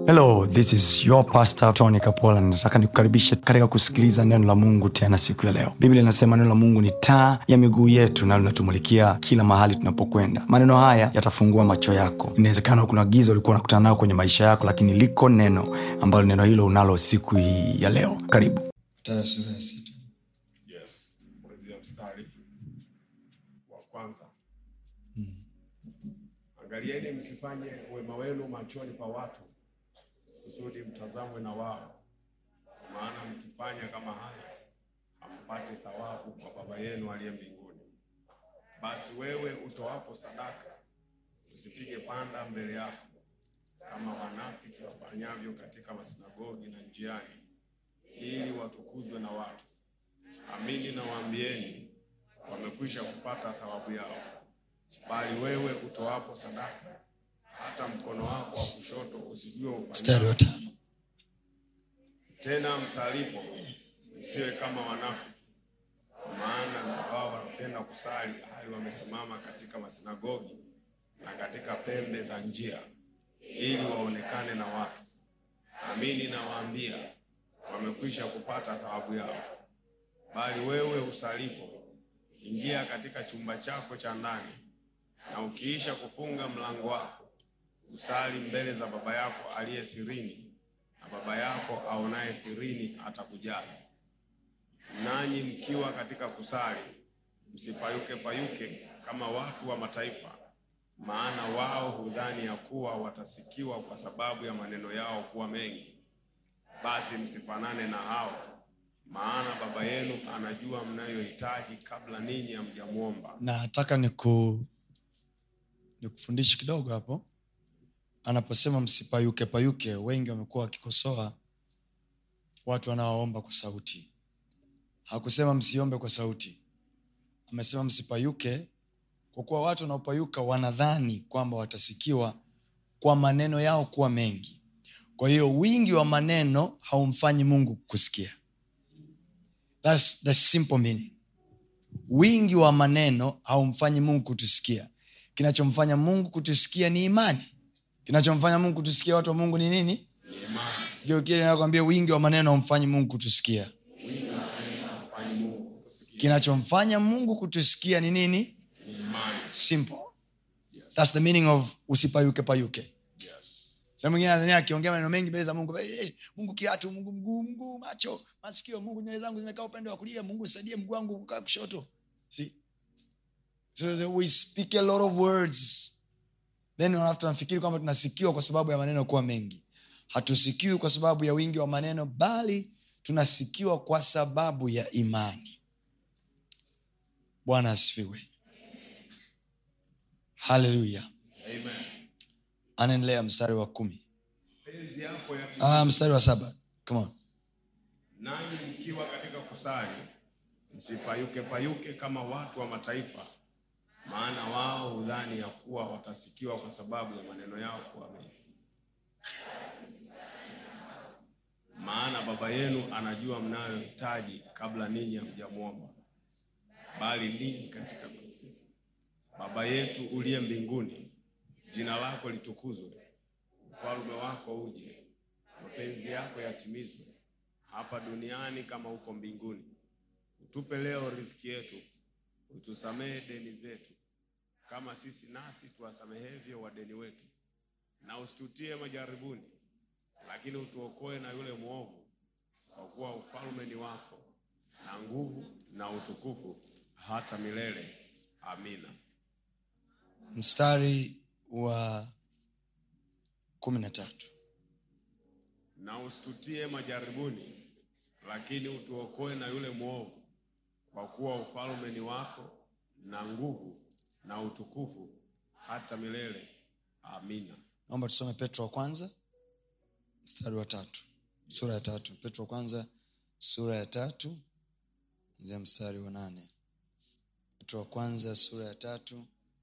hello this is your pastor tony kapola nataka nikukaribishe katika kusikiliza neno la mungu tena siku ya leo biblia inasema neno la mungu ni taa ya miguu yetu na linatumulikia kila mahali tunapokwenda maneno haya yatafungua macho yako inawezekana kuna giza ulikuwa unakutana nayo kwenye maisha yako lakini liko neno ambalo neno hilo unalo siku hii ya leo karibu Mathayo sura ya sita. yes kuanzia mstari wa kwanza angalieni msifanye wema wenu machoni pa watu kusudi mtazamwe na wao kwa maana mkifanya kama haya hampate thawabu kwa baba yenu aliye mbinguni basi wewe utoapo sadaka usipige panda mbele yako kama wanafiki wafanyavyo katika masinagogi na njiani ili watukuzwe na watu Amini nawaambieni, wamekwisha kupata thawabu yao. Bali wewe utoapo sadaka, hata mkono wako wa kushoto usijue Mstari wa ufanyalo. tano. Tena msalipo, msiwe kama wanafiki, kwa maana wao wanapenda kusali hali wamesimama katika masinagogi na katika pembe za njia, ili waonekane na watu. Amini nawaambia, wamekwisha kupata thawabu yao. Bali wewe usalipo, ingia katika chumba chako cha ndani, na ukiisha kufunga mlango wako, usali mbele za Baba yako aliye sirini, na Baba yako aonaye sirini atakujaza. Nanyi mkiwa katika kusali, msipayuke payuke kama watu wa mataifa, maana wao hudhani ya kuwa watasikiwa kwa sababu ya maneno yao kuwa mengi. Basi msifanane na hao, maana Baba yenu anajua mnayohitaji kabla ninyi hamjamwomba. nataka niku nikufundishe kidogo hapo anaposema msipayuke payuke wengi wamekuwa wakikosoa watu wanaoomba kwa sauti hakusema msiombe kwa sauti amesema msipayuke kwa kuwa watu wanaopayuka wanadhani kwamba watasikiwa kwa maneno yao kuwa mengi kwa hiyo wingi wa maneno haumfanyi mungu kusikia That's the simple meaning wingi wa maneno haumfanyi mungu kutusikia kinachomfanya mungu kutusikia ni imani kinachomfanya mungu kutusikia watu wa mungu ni nini geukile nakwambia wingi wa maneno haumfanyi mungu kutusikia kinachomfanya mungu kutusikia ni nini simple thats the meaning of usipayuke payuke sa mwingine anadhania akiongea maneno mengi mbele za mungu hey, mungu kiatu mungu mguu mguu macho masikio mungu nywele zangu zimekaa upande wa kulia mungu saidie mguu wangu kukaa kushoto See? so that we speak a lot of words then halafu tunafikiri kwamba tunasikiwa kwa sababu ya maneno kuwa mengi hatusikiwi kwa sababu ya wingi wa maneno bali tunasikiwa kwa sababu ya imani bwana asifiwe haleluya Amen. anaendelea mstari wa kumi Penzi yako ya ah, mstari wa saba Come on. nanyi mkiwa katika kusali, msipayuke payuke kama watu wa mataifa, maana wao hudhani ya kuwa watasikiwa kwa sababu ya maneno yao kuwa mengi. Maana Baba yenu anajua mnayohitaji kabla ninyi hamjamwomba. Bali ninyi katika Kristo. Baba yetu uliye mbinguni, jina lako litukuzwe, ufalme wako uje, mapenzi yako yatimizwe hapa duniani kama huko mbinguni. Utupe leo riziki yetu, utusamehe deni zetu kama sisi nasi tuwasamehevyo wadeni wetu, na usitutie majaribuni, lakini utuokoe na yule mwovu, kwa kuwa ufalme ni wako na nguvu na utukufu hata milele. Amina. mstari wa kumi na tatu na usitutie majaribuni, lakini utuokoe na yule mwovu, kwa kuwa ufalme ni wako na nguvu na utukufu hata milele. Amina. naomba tusome petro wa kwanza mstari wa tatu sura ya tatu petro wa kwanza sura ya tatu zia mstari wa nane petro wa kwanza sura ya tatu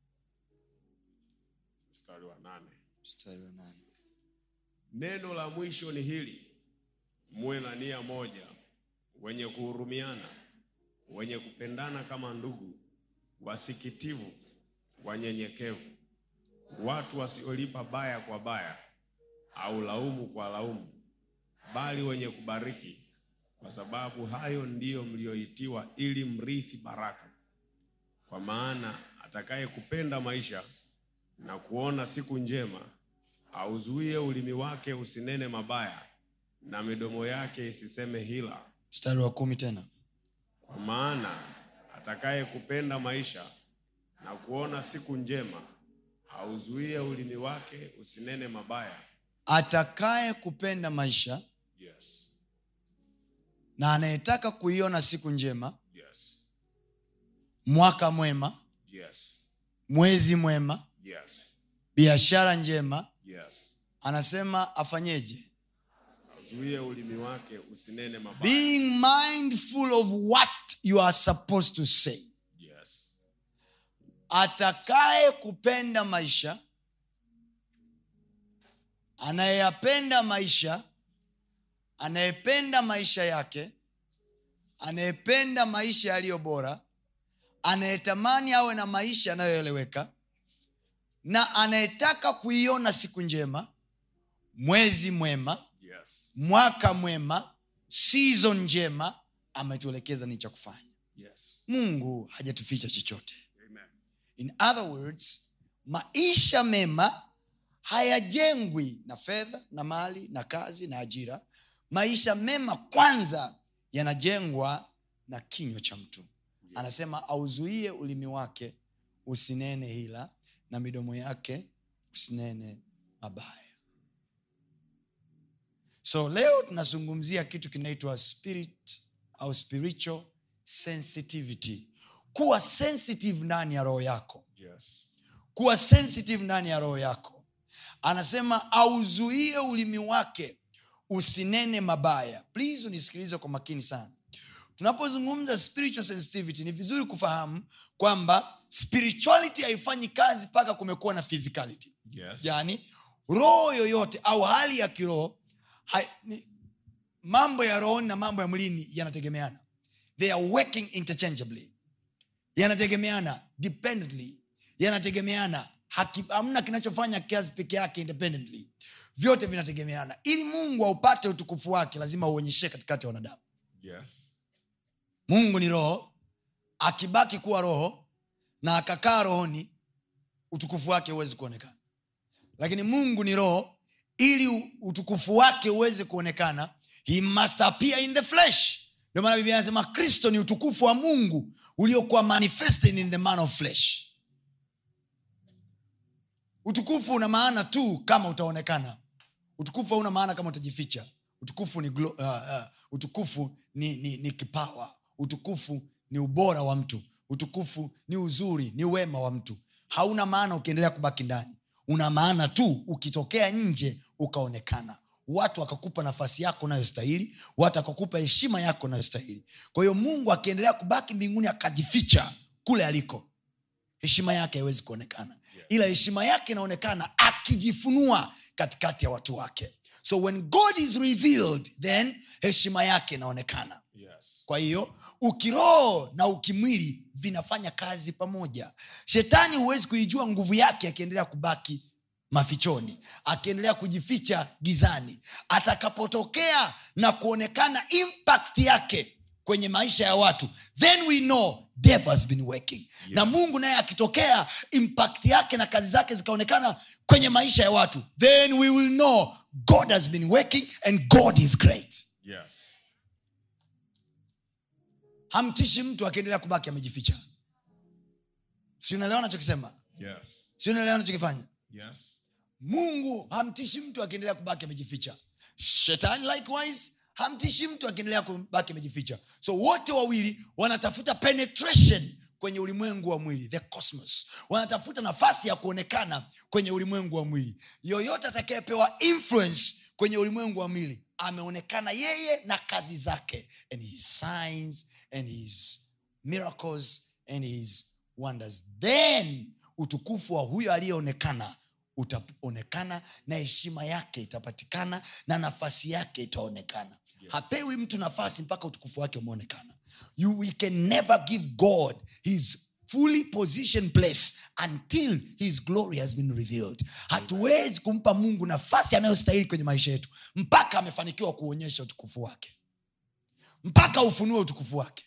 Mstari wa nane. mstari wa nane Neno la mwisho ni hili: muwe na nia moja, wenye kuhurumiana, wenye kupendana kama ndugu, wasikitivu, wanyenyekevu, watu wasiolipa baya kwa baya, au laumu kwa laumu, bali wenye kubariki, kwa sababu hayo ndiyo mlioitiwa, ili mrithi baraka. Kwa maana atakaye kupenda maisha na kuona siku njema, auzuie ulimi wake usinene mabaya, na midomo yake isiseme hila. mstari wa kumi tena Kwa maana atakaye kupenda maisha na kuona siku njema, auzuie ulimi wake usinene mabaya. atakaye kupenda maisha Yes, na anayetaka kuiona siku njema yes, mwaka mwema yes, mwezi mwema yes, biashara njema yes. anasema afanyeje Auzuie ulimi wake usinene mabaya. being mindful of what you are supposed to say Yes, atakaye kupenda maisha anayeyapenda maisha anayependa maisha yake anayependa maisha yaliyo bora anayetamani awe na maisha yanayoeleweka na anayetaka kuiona siku njema mwezi mwema yes, mwaka mwema season njema ametuelekeza ni cha kufanya yes. mungu hajatuficha chochote Amen. in other words maisha mema hayajengwi na fedha na mali na kazi na ajira maisha mema kwanza yanajengwa na kinywa cha mtu anasema auzuie ulimi wake usinene hila na midomo yake usinene mabaya so leo tunazungumzia kitu kinaitwa spirit au spiritual sensitivity kuwa sensitive ndani ya roho yako Yes, kuwa sensitive ndani ya roho yako anasema auzuie ulimi wake usinene mabaya please unisikilize kwa makini sana tunapozungumza spiritual sensitivity ni vizuri kufahamu kwamba spirituality haifanyi kazi mpaka kumekuwa na physicality yes, yaani roho yoyote au hali ya kiroho hai- ni- mambo ya rohoni na mambo ya mwilini yanategemeana they are working interchangeably yanategemeana dependently yanategemeana Haki- hamna kinachofanya kazi peke yake independently vyote vinategemeana ili mungu aupate utukufu wake lazima uonyeshe katikati ya wanadamu yes, mungu ni roho akibaki kuwa roho na akakaa rohoni utukufu wake huwezi kuonekana lakini mungu ni roho ili u- utukufu wake uweze kuonekana he must appear in the flesh ndio maana biblia anasema kristo ni utukufu wa mungu uliokuwa manifested in the man of flesh utukufu una maana tu kama utaonekana utukufu hauna maana kama utajificha utukufu ni, glo, uh, uh, utukufu ni, ni, ni kipawa utukufu ni ubora wa mtu utukufu ni uzuri ni wema wa mtu hauna maana ukiendelea kubaki ndani una maana tu ukitokea nje ukaonekana watu wakakupa nafasi yako unayostahili watu wakakupa heshima yako unayostahili kwa hiyo mungu akiendelea kubaki mbinguni akajificha kule aliko heshima yake haiwezi kuonekana ila heshima yake inaonekana akijifunua katikati ya watu wake so when god is revealed then heshima yake inaonekana yes, kwa hiyo ukiroho na ukimwili vinafanya kazi pamoja shetani huwezi kuijua nguvu yake akiendelea kubaki mafichoni akiendelea kujificha gizani atakapotokea na kuonekana impact yake kwenye maisha ya watu then we know devil has been working yes. na mungu naye akitokea impact yake na kazi zake zikaonekana kwenye maisha ya watu then we will know god has been working and god is great yes, hamtishi mtu akiendelea kubaki amejificha si unaelewa nachokisema yes, si unaelewa nachokifanya yes, mungu hamtishi mtu akiendelea kubaki amejificha shetani likewise hamtishi mtu akiendelea kubaki amejificha so wote wawili wanatafuta penetration kwenye ulimwengu wa mwili the cosmos wanatafuta nafasi ya kuonekana kwenye ulimwengu wa mwili yoyote atakayepewa influence kwenye ulimwengu wa mwili ameonekana yeye na kazi zake and his signs and his miracles and his wonders then utukufu wa huyo aliyeonekana utaonekana na heshima yake itapatikana na nafasi yake itaonekana yes. hapewi mtu nafasi mpaka utukufu wake umeonekana you, we can never give god his fully positioned place until his glory has been revealed hatuwezi kumpa mungu nafasi anayostahili kwenye maisha yetu mpaka amefanikiwa kuonyesha utukufu wake mpaka ufunue utukufu wake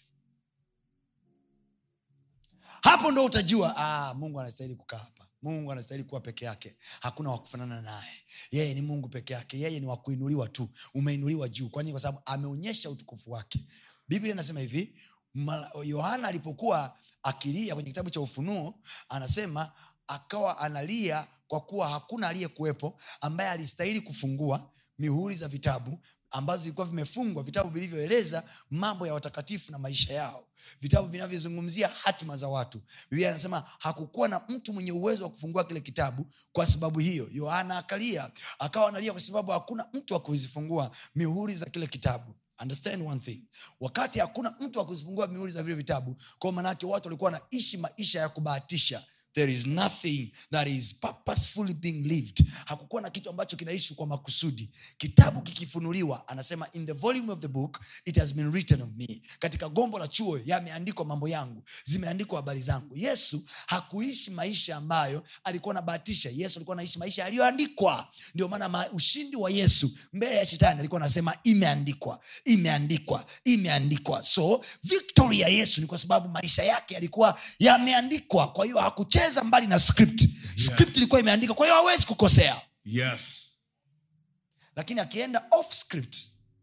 hapo ndo utajua ah, mungu anastahili kukaa hapa mungu anastahili kuwa peke yake hakuna wakufanana naye yeye ni mungu peke yake yeye ni wakuinuliwa tu umeinuliwa juu kwani kwa sababu ameonyesha utukufu wake biblia inasema hivi Mala- yohana alipokuwa akilia kwenye kitabu cha ufunuo anasema akawa analia kwa kuwa hakuna aliyekuwepo ambaye alistahili kufungua mihuri za vitabu ambazo zilikuwa vimefungwa vitabu vilivyoeleza mambo ya watakatifu na maisha yao vitabu vinavyozungumzia hatima za watu biblia anasema hakukuwa na mtu mwenye uwezo wa kufungua kile kitabu kwa sababu hiyo yohana akalia akawa analia kwa sababu hakuna mtu wa kuzifungua mihuri za kile kitabu understand one thing wakati hakuna mtu wa kuzifungua mihuri za vile vitabu kwa maanaake watu walikuwa wanaishi maisha ya kubahatisha there is nothing that is purposefully being lived hakukuwa na kitu ambacho kinaishi kwa makusudi kitabu kikifunuliwa anasema in the volume of the book it has been written of me katika gombo la chuo yameandikwa mambo yangu zimeandikwa habari zangu yesu hakuishi maisha ambayo alikuwa anabahatisha yesu alikuwa anaishi maisha yaliyoandikwa ndio maana ma- ushindi wa yesu mbele ya shetani alikuwa anasema imeandikwa imeandikwa imeandikwa so victory ya yesu ni kwa sababu maisha yake yalikuwa yameandikwa kwa hiyo hakucheza mbali na script script ilikuwa imeandikwa kwa hiyo hawezi kukosea Yes. lakini akienda off script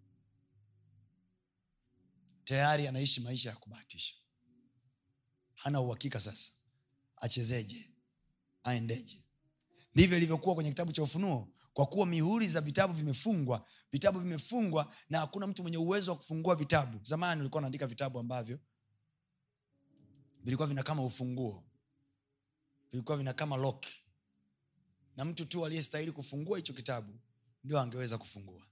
tayari anaishi maisha ya kubahatisha hana uhakika sasa achezeje aendeje ndivyo ilivyokuwa kwenye kitabu cha ufunuo kwa kuwa mihuri za vitabu vimefungwa vitabu vimefungwa na hakuna mtu mwenye uwezo wa kufungua vitabu zamani ulikuwa unaandika vitabu ambavyo vilikuwa vina kama ufunguo vilikuwa vina kama lock na mtu tu aliyestahili kufungua hicho kitabu ndio angeweza kufungua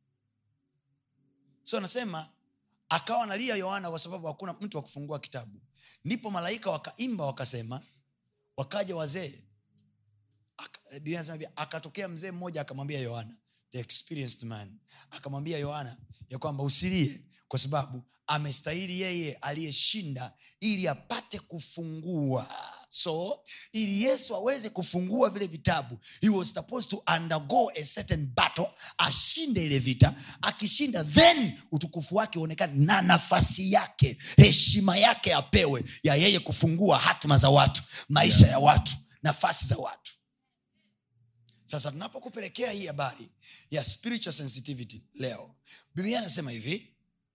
so anasema akawa analia yohana kwa sababu hakuna mtu wa kufungua kitabu ndipo malaika wakaimba wakasema wakaja wazee Aka- Biblia inasema hivi, akatokea mzee mmoja akamwambia yohana the experienced man akamwambia yohana ya kwamba usilie kwa sababu amestahili yeye aliyeshinda ili apate kufungua so ili yesu aweze kufungua vile vitabu he was supposed to undergo a certain battle ashinde ile vita akishinda then utukufu wake uonekane na nafasi yake heshima yake apewe ya yeye kufungua hatima za watu maisha ya watu nafasi za watu sasa tunapokupelekea hii habari ya spiritual sensitivity leo biblia anasema hivi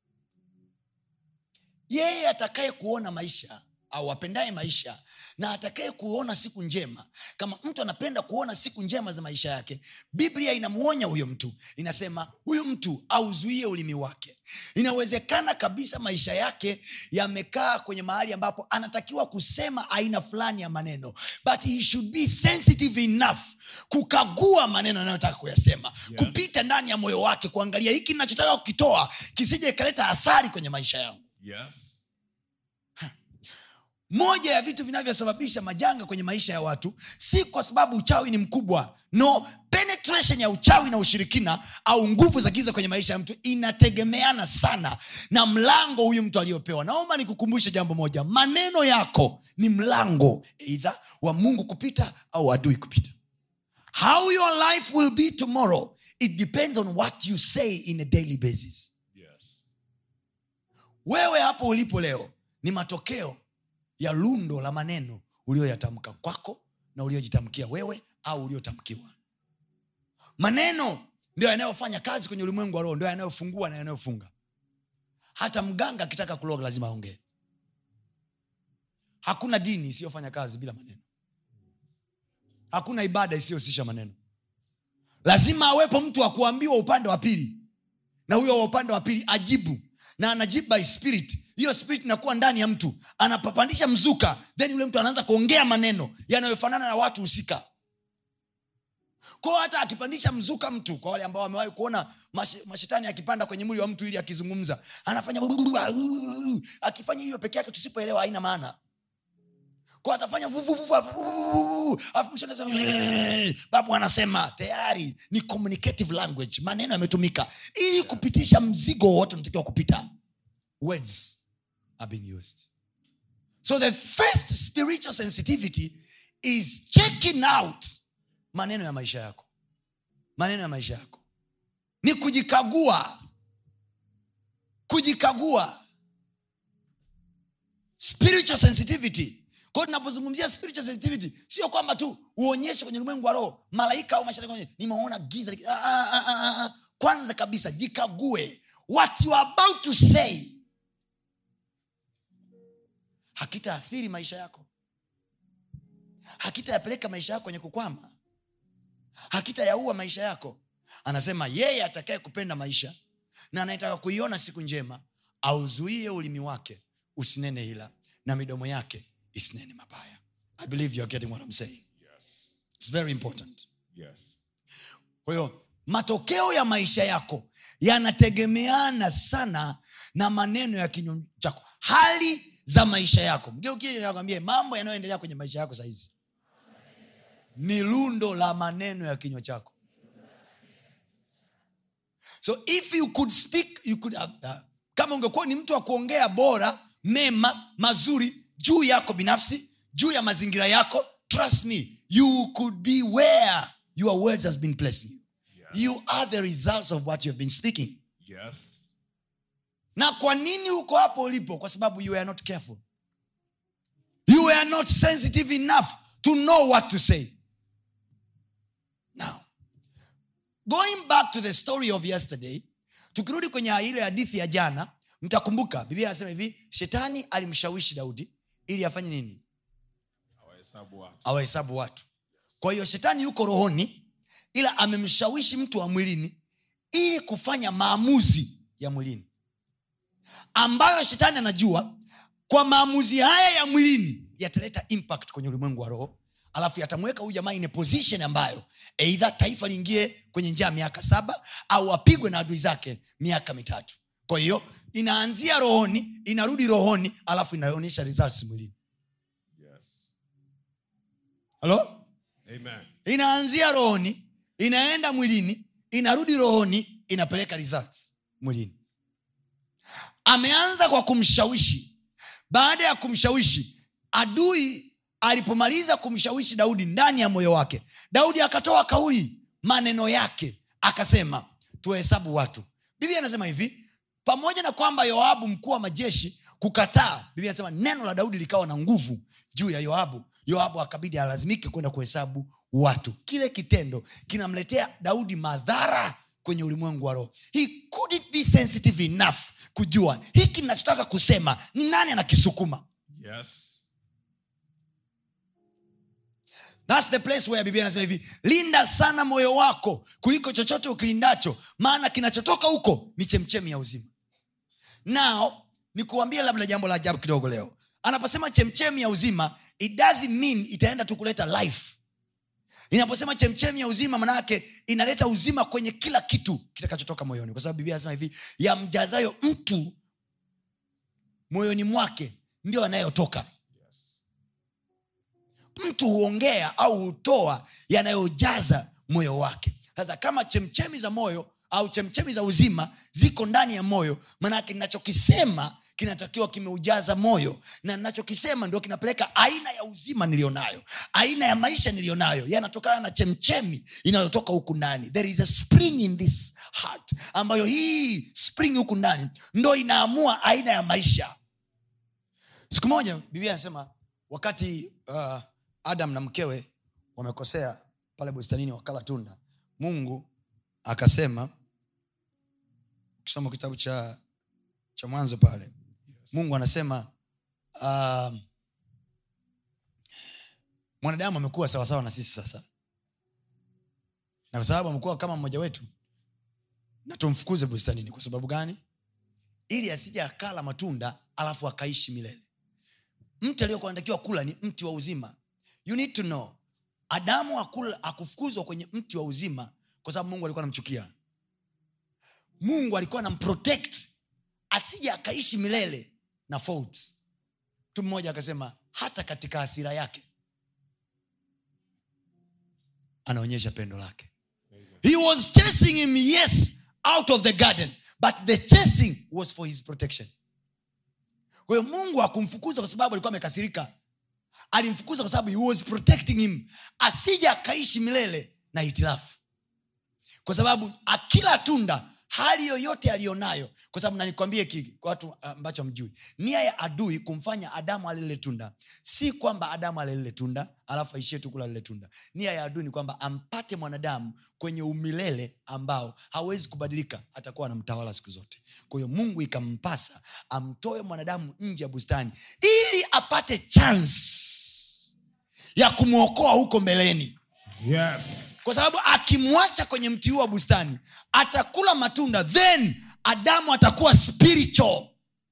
yeye atakaye kuona maisha au apendaye maisha na atakaye kuona siku njema kama mtu anapenda kuona siku njema za maisha yake biblia inamwonya huyo mtu inasema huyu mtu auzuie ulimi wake inawezekana kabisa maisha yake yamekaa kwenye mahali ambapo anatakiwa kusema aina fulani ya maneno but he should be sensitive enough kukagua maneno anayotaka kuyasema Yes. kupita ndani ya moyo wake kuangalia hiki nachotaka kukitoa kisije ikaleta athari kwenye maisha yangu Yes. moja ya vitu vinavyosababisha majanga kwenye maisha ya watu si kwa sababu uchawi ni mkubwa no penetration ya uchawi na ushirikina au nguvu za giza kwenye maisha ya mtu inategemeana sana na mlango huyu mtu aliyopewa naomba nikukumbushe jambo moja maneno yako ni mlango eidha wa mungu kupita au adui kupita how your life will be tomorrow it depends on what you say in a daily basis Yes. wewe hapo ulipo leo ni matokeo ya lundo la maneno ulioyatamka kwako na uliojitamkia wewe au uliotamkiwa maneno ndio yanayofanya kazi kwenye ulimwengu wa roho ndio yanayofungua na yanayofunga hata mganga akitaka kuloga lazima aongee hakuna dini isiyofanya kazi bila maneno hakuna ibada isiyohusisha maneno lazima awepo mtu wa kuambiwa upande wa pili na huyo wa upande wa pili ajibu na anajibu by spirit hiyo spirit inakuwa ndani ya mtu anapapandisha mzuka then yule mtu anaanza kuongea maneno yanayofanana na watu husika kwao hata akipandisha mzuka mtu kwa wale ambao wamewahi kuona mash, mashetani akipanda kwenye mwili wa mtu ili akizungumza anafanya akifanya hiyo peke yake tusipoelewa haina maana kwa atafanya vu, vu, vu, vu, vu, alafu mwisho anasema, babu anasema tayari ni communicative language maneno yametumika ili kupitisha mzigo wowote unatakiwa kupita words are being used so the first spiritual sensitivity is checking out maneno ya maisha yako maneno ya maisha yako ni kujikagua kujikagua spiritual sensitivity kwao tunapozungumzia spiritual sensitivity sio kwamba tu uonyeshe kwenye ulimwengu wa roho malaika au mashariki kwenye nimeona giza liki- ah, ah, ah, ah, ah. kwanza kabisa jikague what you are about to say hakitaathiri maisha yako hakitayapeleka maisha yako kwenye kukwama hakitayaua maisha yako anasema yeye atakaye kupenda maisha na anayetaka kuiona siku njema auzuie ulimi wake usinene hila na midomo yake isinene mabaya i believe you are getting what I'm saying Yes. It's very important Yes. kwa hiyo matokeo ya maisha yako yanategemeana sana na maneno ya kinywa chako hali za maisha yako mgeukie mambo yanayoendelea kwenye maisha yako sahizi ni lundo la maneno ya kinywa chako so if you could speak you could, uh, uh, kama ungekuwa ni mtu wa kuongea bora mema mazuri juu yako binafsi juu ya mazingira yako trust me you could be where your words has been placing you Yes. you are the results of what you have been speaking Yes. na kwa nini uko hapo ulipo kwa sababu you are not careful you are not sensitive enough to know what to say now going back to the story of yesterday tukirudi kwenye ile hadithi ya jana mtakumbuka biblia anasema hivi shetani alimshawishi daudi ili afanye nini Hawahesabu watu. awahesabu watu kwa hiyo shetani yuko rohoni ila amemshawishi mtu wa mwilini ili kufanya maamuzi ya mwilini ambayo shetani anajua kwa maamuzi haya ya mwilini yataleta impact kwenye ulimwengu wa roho alafu yatamweka huyu jamaa in a position ambayo eidha taifa liingie kwenye njia ya miaka saba au apigwe na adui zake miaka mitatu kwa hiyo inaanzia rohoni inarudi rohoni alafu inaonyesha results mwilini Yes. halo Amen. inaanzia rohoni inaenda mwilini inarudi rohoni inapeleka results mwilini ameanza kwa kumshawishi baada ya kumshawishi adui alipomaliza kumshawishi daudi ndani ya moyo wake daudi akatoa kauli maneno yake akasema tuwahesabu watu biblia anasema hivi pamoja na kwamba yoabu mkuu wa majeshi kukataa biblia anasema neno la daudi likawa na nguvu juu ya yoabu yoabu akabidi alazimike kwenda kuhesabu watu kile kitendo kinamletea daudi madhara kwenye ulimwengu wa roho he couldn't be sensitive enough kujua hiki nachotaka kusema ni nani anakisukuma Yes. thats the place where biblia anasema hivi linda sana moyo wako kuliko chochote ukilindacho maana kinachotoka huko ni chemchemi ya uzima nao nikuambia labda jambo la ajabu kidogo leo anaposema chemchemi ya uzima it doesn't mean itaenda tu kuleta life inaposema chemchemi ya uzima manayake inaleta uzima kwenye kila kitu kitakachotoka moyoni kwa sababu biblia anasema hivi yamjazayo mtu moyoni mwake ndio anayotoka Yes. mtu huongea au hutoa yanayojaza moyo wake sasa kama chemchemi za moyo au chemchemi za uzima ziko ndani ya moyo manake ninachokisema kinatakiwa kimeujaza moyo na ninachokisema ndio kinapeleka aina ya uzima niliyonayo aina ya maisha niliyonayo yanatokana na chemchemi inayotoka huku ndani there is a spring in this heart ambayo hii spring huku ndani ndo inaamua aina ya maisha siku moja biblia anasema wakati uh, adam na mkewe wamekosea pale bustanini wakala tunda mungu akasema ukisoma kitabu cha cha mwanzo pale mungu anasema um, mwanadamu amekuwa sawasawa na sisi sasa na kwa sababu amekuwa kama mmoja wetu na tumfukuze bustanini kwa sababu gani ili asije akala matunda alafu akaishi milele mti aliyokuwa anatakiwa kula ni mti wa uzima you need to know adamu akula, akufukuzwa kwenye mti wa uzima kwa sababu mungu alikuwa anamchukia mungu alikuwa anamprotect asije akaishi milele na faults mtu mmoja akasema hata katika hasira yake anaonyesha pendo lake he was chasing him yes out of the garden but the chasing was for his protection kwa hiyo mungu akumfukuza kwa sababu alikuwa amekasirika alimfukuza kwa sababu he was protecting him asije akaishi milele na hitilafu kwa sababu akila tunda hali yoyote aliyonayo kwa sababu nanikwambie kiki kwa watu ambacho mjui nia ya adui kumfanya adamu ale lile tunda si kwamba adamu ale lile tunda alafu aishie tu kula lile tunda nia ya adui ni kwamba ampate mwanadamu kwenye umilele ambao hawezi kubadilika atakuwa anamtawala siku zote kwa hiyo mungu ikampasa amtoe mwanadamu nje ya bustani ili apate chance ya kumwokoa huko mbeleni Yes. kwa sababu akimwacha kwenye mti huu wa bustani atakula matunda then adamu atakuwa spiritual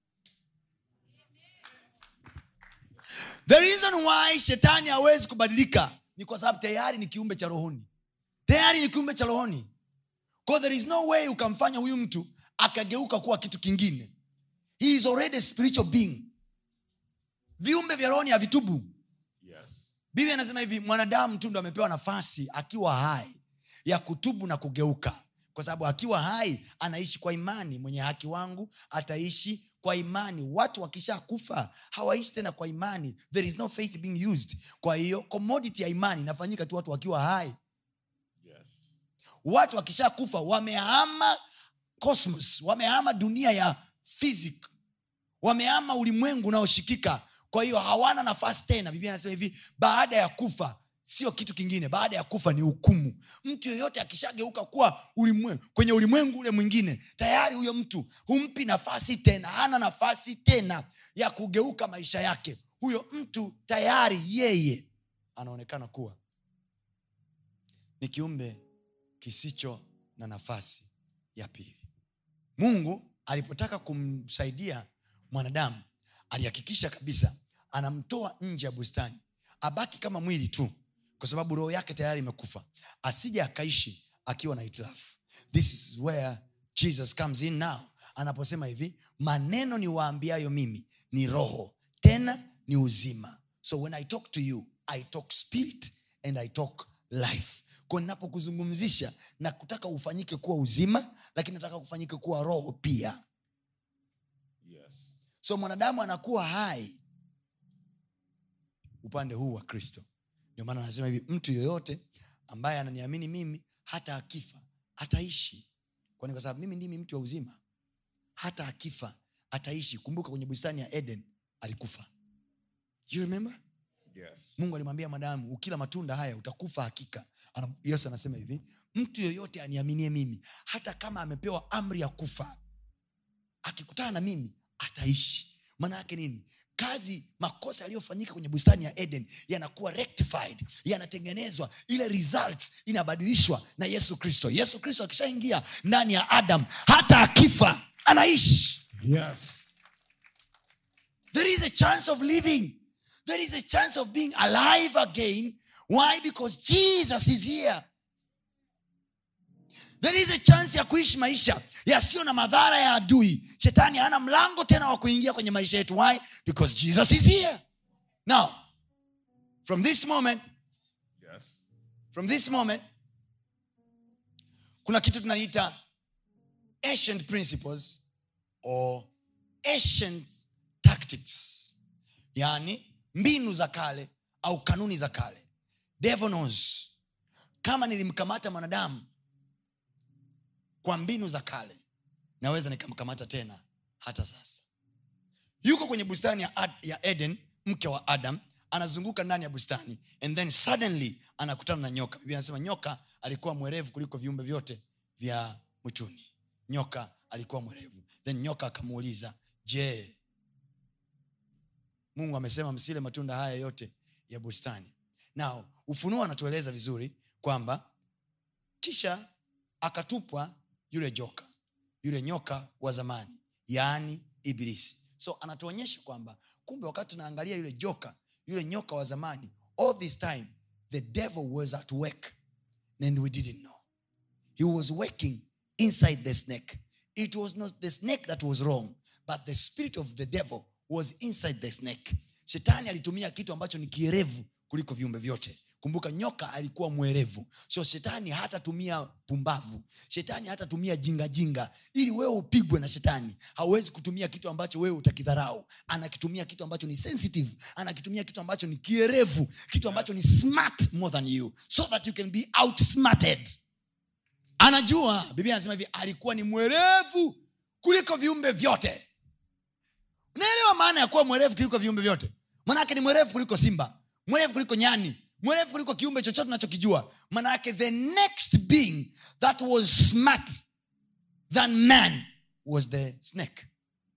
the reason why shetani hawezi kubadilika ni kwa sababu tayari ni kiumbe cha rohoni tayari ni kiumbe cha rohoni Kwa there is no way ukamfanya huyu mtu akageuka kuwa kitu kingine he is already a spiritual being viumbe vya rohoni havitubu Yes. biblia anasema hivi mwanadamu tu ndo amepewa nafasi akiwa hai ya kutubu na kugeuka kwa sababu akiwa hai anaishi kwa imani mwenye haki wangu ataishi kwa imani watu wakisha kufa hawaishi tena kwa imani there is no faith being used kwa hiyo commodity ya imani inafanyika tu watu wakiwa hai Yes. watu wakisha kufa wamehama cosmos wamehama dunia ya physic wamehama ulimwengu unaoshikika kwa hiyo hawana nafasi tena biblia anasema hivi baada ya kufa sio kitu kingine baada ya kufa ni hukumu mtu yeyote akishageuka kuwa ulimwengu kwenye ulimwengu ule mwingine tayari huyo mtu humpi nafasi tena hana nafasi tena ya kugeuka maisha yake huyo mtu tayari yeye anaonekana kuwa ni kiumbe kisicho na nafasi ya pili mungu alipotaka kumsaidia mwanadamu alihakikisha kabisa anamtoa nje ya bustani abaki kama mwili tu kwa sababu roho yake tayari imekufa asije akaishi akiwa na hitilafu this is where jesus comes in now anaposema hivi maneno ni waambiayo mimi ni roho tena ni uzima so when i talk to you i talk spirit and i talk life ko ninapokuzungumzisha na kutaka ufanyike kuwa uzima lakini nataka kufanyike kuwa roho pia Yes. so mwanadamu anakuwa hai upande huu wa kristo ndio maana anasema hivi mtu yoyote ambaye ananiamini mimi hata akifa ataishi kwani kwa sababu mimi ndimi mtu wa uzima hata akifa ataishi kumbuka kwenye bustani ya eden alikufa you remember Yes. mungu alimwambia mwanadamu ukila matunda haya utakufa hakika Ana- yesu anasema hivi mtu yoyote aniaminie mimi hata kama amepewa amri ya kufa akikutana na mimi ataishi maana yake nini kazi makosa yaliyofanyika kwenye bustani ya eden yanakuwa rectified yanatengenezwa ile result inabadilishwa na yesu kristo yesu kristo akishaingia ndani ya adam hata akifa anaishi Yes. there is a chance of living there is a chance of being alive again why because jesus is here there is a chance ya kuishi maisha yasiyo na madhara ya adui shetani hana mlango tena wa kuingia kwenye maisha yetu why because jesus is here now from this moment Yes. from this moment kuna kitu tunaita ancient principles or ancient tactics yaani mbinu za kale au kanuni za kale devil knows kama nilimkamata mwanadamu kwa mbinu za kale naweza nikamkamata tena hata sasa yuko kwenye bustani ya, Ad, ya eden mke wa adam anazunguka ndani ya bustani and then suddenly anakutana na nyoka biblia anasema nyoka alikuwa mwerevu kuliko viumbe vyote vya mwituni nyoka alikuwa mwerevu then nyoka akamuuliza je mungu amesema msile matunda haya yote ya bustani nao ufunuo anatueleza vizuri kwamba kisha akatupwa yule joka yule nyoka wa zamani yaani ibilisi so anatuonyesha kwamba kumbe wakati tunaangalia yule joka yule nyoka wa zamani all this time the devil was at work and we didn't know he was working inside the snake it was not the snake that was wrong but the spirit of the devil was inside the snake shetani alitumia kitu ambacho ni kierevu kuliko viumbe vyote kumbuka nyoka alikuwa mwerevu so shetani hatatumia pumbavu shetani hatatumia jingajinga ili wewe upigwe na shetani hauwezi kutumia kitu ambacho wewe utakidharau anakitumia kitu ambacho ni sensitive anakitumia kitu ambacho ni kierevu kitu ambacho ni smart more than you so that you can be outsmarted anajua biblia anasema hivi alikuwa ni mwerevu kuliko viumbe vyote unaelewa maana ya kuwa mwerevu kuliko viumbe vyote manake ni mwerevu kuliko simba mwerevu kuliko nyani mwerevu kuliko kiumbe chochote unachokijua manake the next being that was smart than man was the snake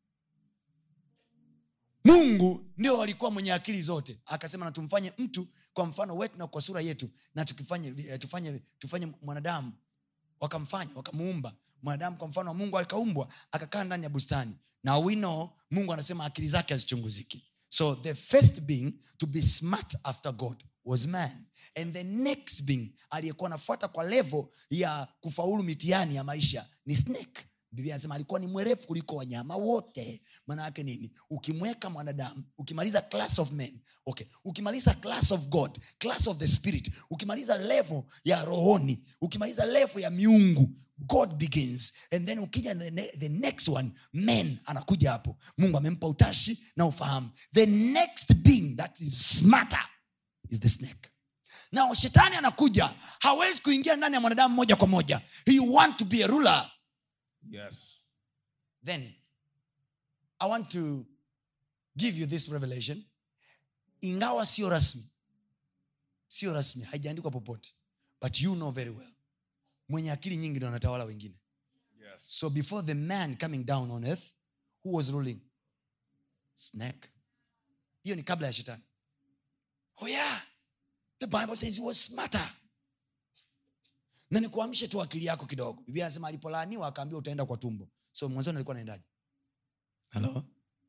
mungu ndio alikuwa mwenye akili zote akasema na tumfanye mtu kwa mfano wetu na kwa sura yetu na tukifanye eh, tufanye tufanye mwanadamu wakamfanya wakamuumba mwanadamu kwa mfano wa mungu akaumbwa akakaa ndani ya bustani na we know mungu anasema akili zake hazichunguziki so the first being to be smart after god was man and the next being aliyekuwa anafuata kwa levo ya kufaulu mitihani ya maisha ni snake biblia anasema alikuwa ni mwerefu kuliko wanyama wote maana yake nini ukimweka mwanadamu ukimaliza class of men okay ukimaliza class of god class of the spirit ukimaliza level ya rohoni ukimaliza level ya miungu god begins and then ukija the, ne- the next one men anakuja hapo mungu amempa utashi na ufahamu the next being that is smarter is the snake nao shetani anakuja hawezi kuingia ndani ya mwanadamu moja kwa moja he want to be a ruler Yes. then i want to give you this revelation ingawa sio rasmi sio rasmi haijaandikwa popote but you know very well mwenye akili nyingi ndo anatawala wengine Yes. so before the man coming down on earth who was ruling snake hiyo ni kabla ya shetani oh yeah the bible says he was smarter na nikuamshe tu akili yako kidogo biblia anasema alipolaaniwa akaambiwa utaenda kwa tumbo so mwanzoni alikuwa naendaje halo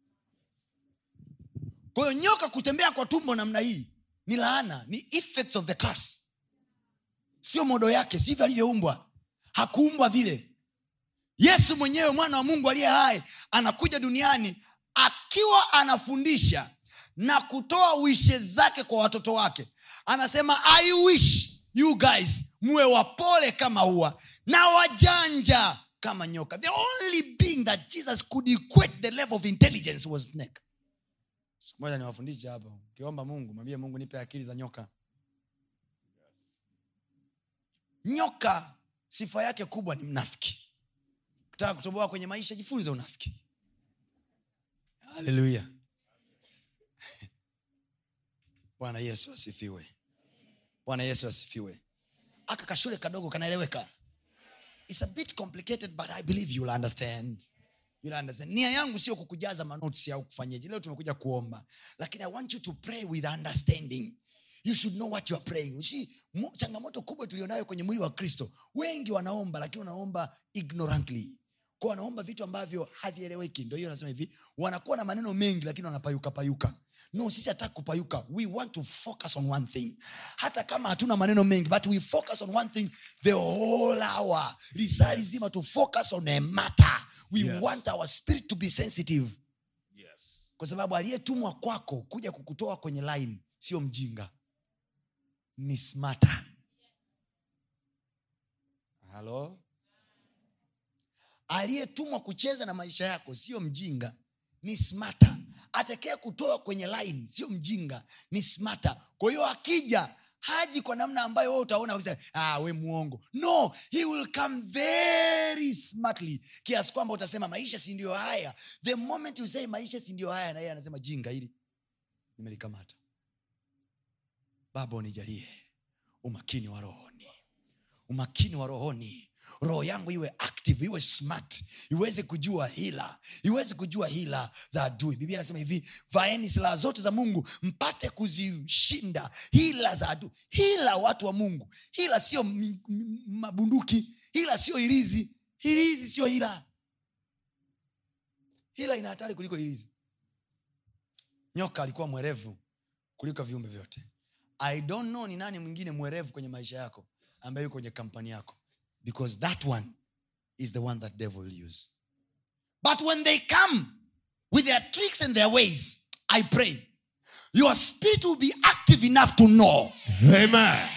kwa hiyo nyoka kutembea kwa tumbo namna hii ni laana ni effects of the curse sio modo yake sivyo alivyoumbwa hakuumbwa vile yesu mwenyewe mwana wa mungu aliye hai anakuja duniani akiwa anafundisha na kutoa wishe zake kwa watoto wake anasema i wish you guys muwe wapole kama ua na wajanja kama nyoka the only being that jesus could equate the level of intelligence was snake siku moja niwafundishe hapa ukiomba mungu mwambie mungu nipe akili za nyoka nyoka sifa yake kubwa ni mnafiki ukitaka kutoboa kwenye maisha jifunze unafiki haleluya bwana yesu asifiwe bwana yesu asifiwe aka kashule kadogo kanaeleweka It's a bit complicated but i believe you'll understand You'll understand. nia yangu sio kukujaza manotsi au kufanyeje leo tumekuja kuomba lakini i want you to pray with understanding you should know what you are praying You see, mo- changamoto kubwa tulionayo kwenye mwili wa kristo wengi wanaomba lakini wanaomba ignorantly kwa wanaomba vitu ambavyo havieleweki ndo hiyo nasema hivi wanakuwa na maneno mengi lakini wanapayuka payuka no sisi hataki kupayuka we want to focus on one thing hata kama hatuna maneno mengi but we focus on one thing the whole hour lisaa lizima to focus on a matter we Yes. want our spirit to be sensitive Yes. kwa sababu aliyetumwa kwako kuja kukutoa kwenye line sio mjinga ni smata halo aliyetumwa kucheza na maisha yako sio mjinga ni smata atakee kutoa kwenye line sio mjinga ni smata kwa hiyo akija haji kwa namna ambayo wewe utaona kabisa, ah, we muongo no he will come very smartly kiasi kwamba utasema maisha si ndio haya the moment you say maisha si ndio haya na yeye anasema jinga hili nimelikamata baba unijalie umakini wa rohoni umakini wa rohoni roho yangu iwe active iwe smart iweze kujua hila iweze kujua hila za adui biblia anasema hivi vaeni silaha zote za mungu mpate kuzishinda hila za adui hila watu wa mungu hila sio mi- mi- mabunduki hila sio hirizi hirizi sio hila hila ina hatari kuliko hirizi nyoka alikuwa mwerevu kuliko viumbe vyote i don't know ni nani mwingine mwerevu kwenye maisha yako ambaye yuko kwenye kampani yako because that one is the one that devil will use but when they come with their tricks and their ways i pray your spirit will be active enough to know Amen.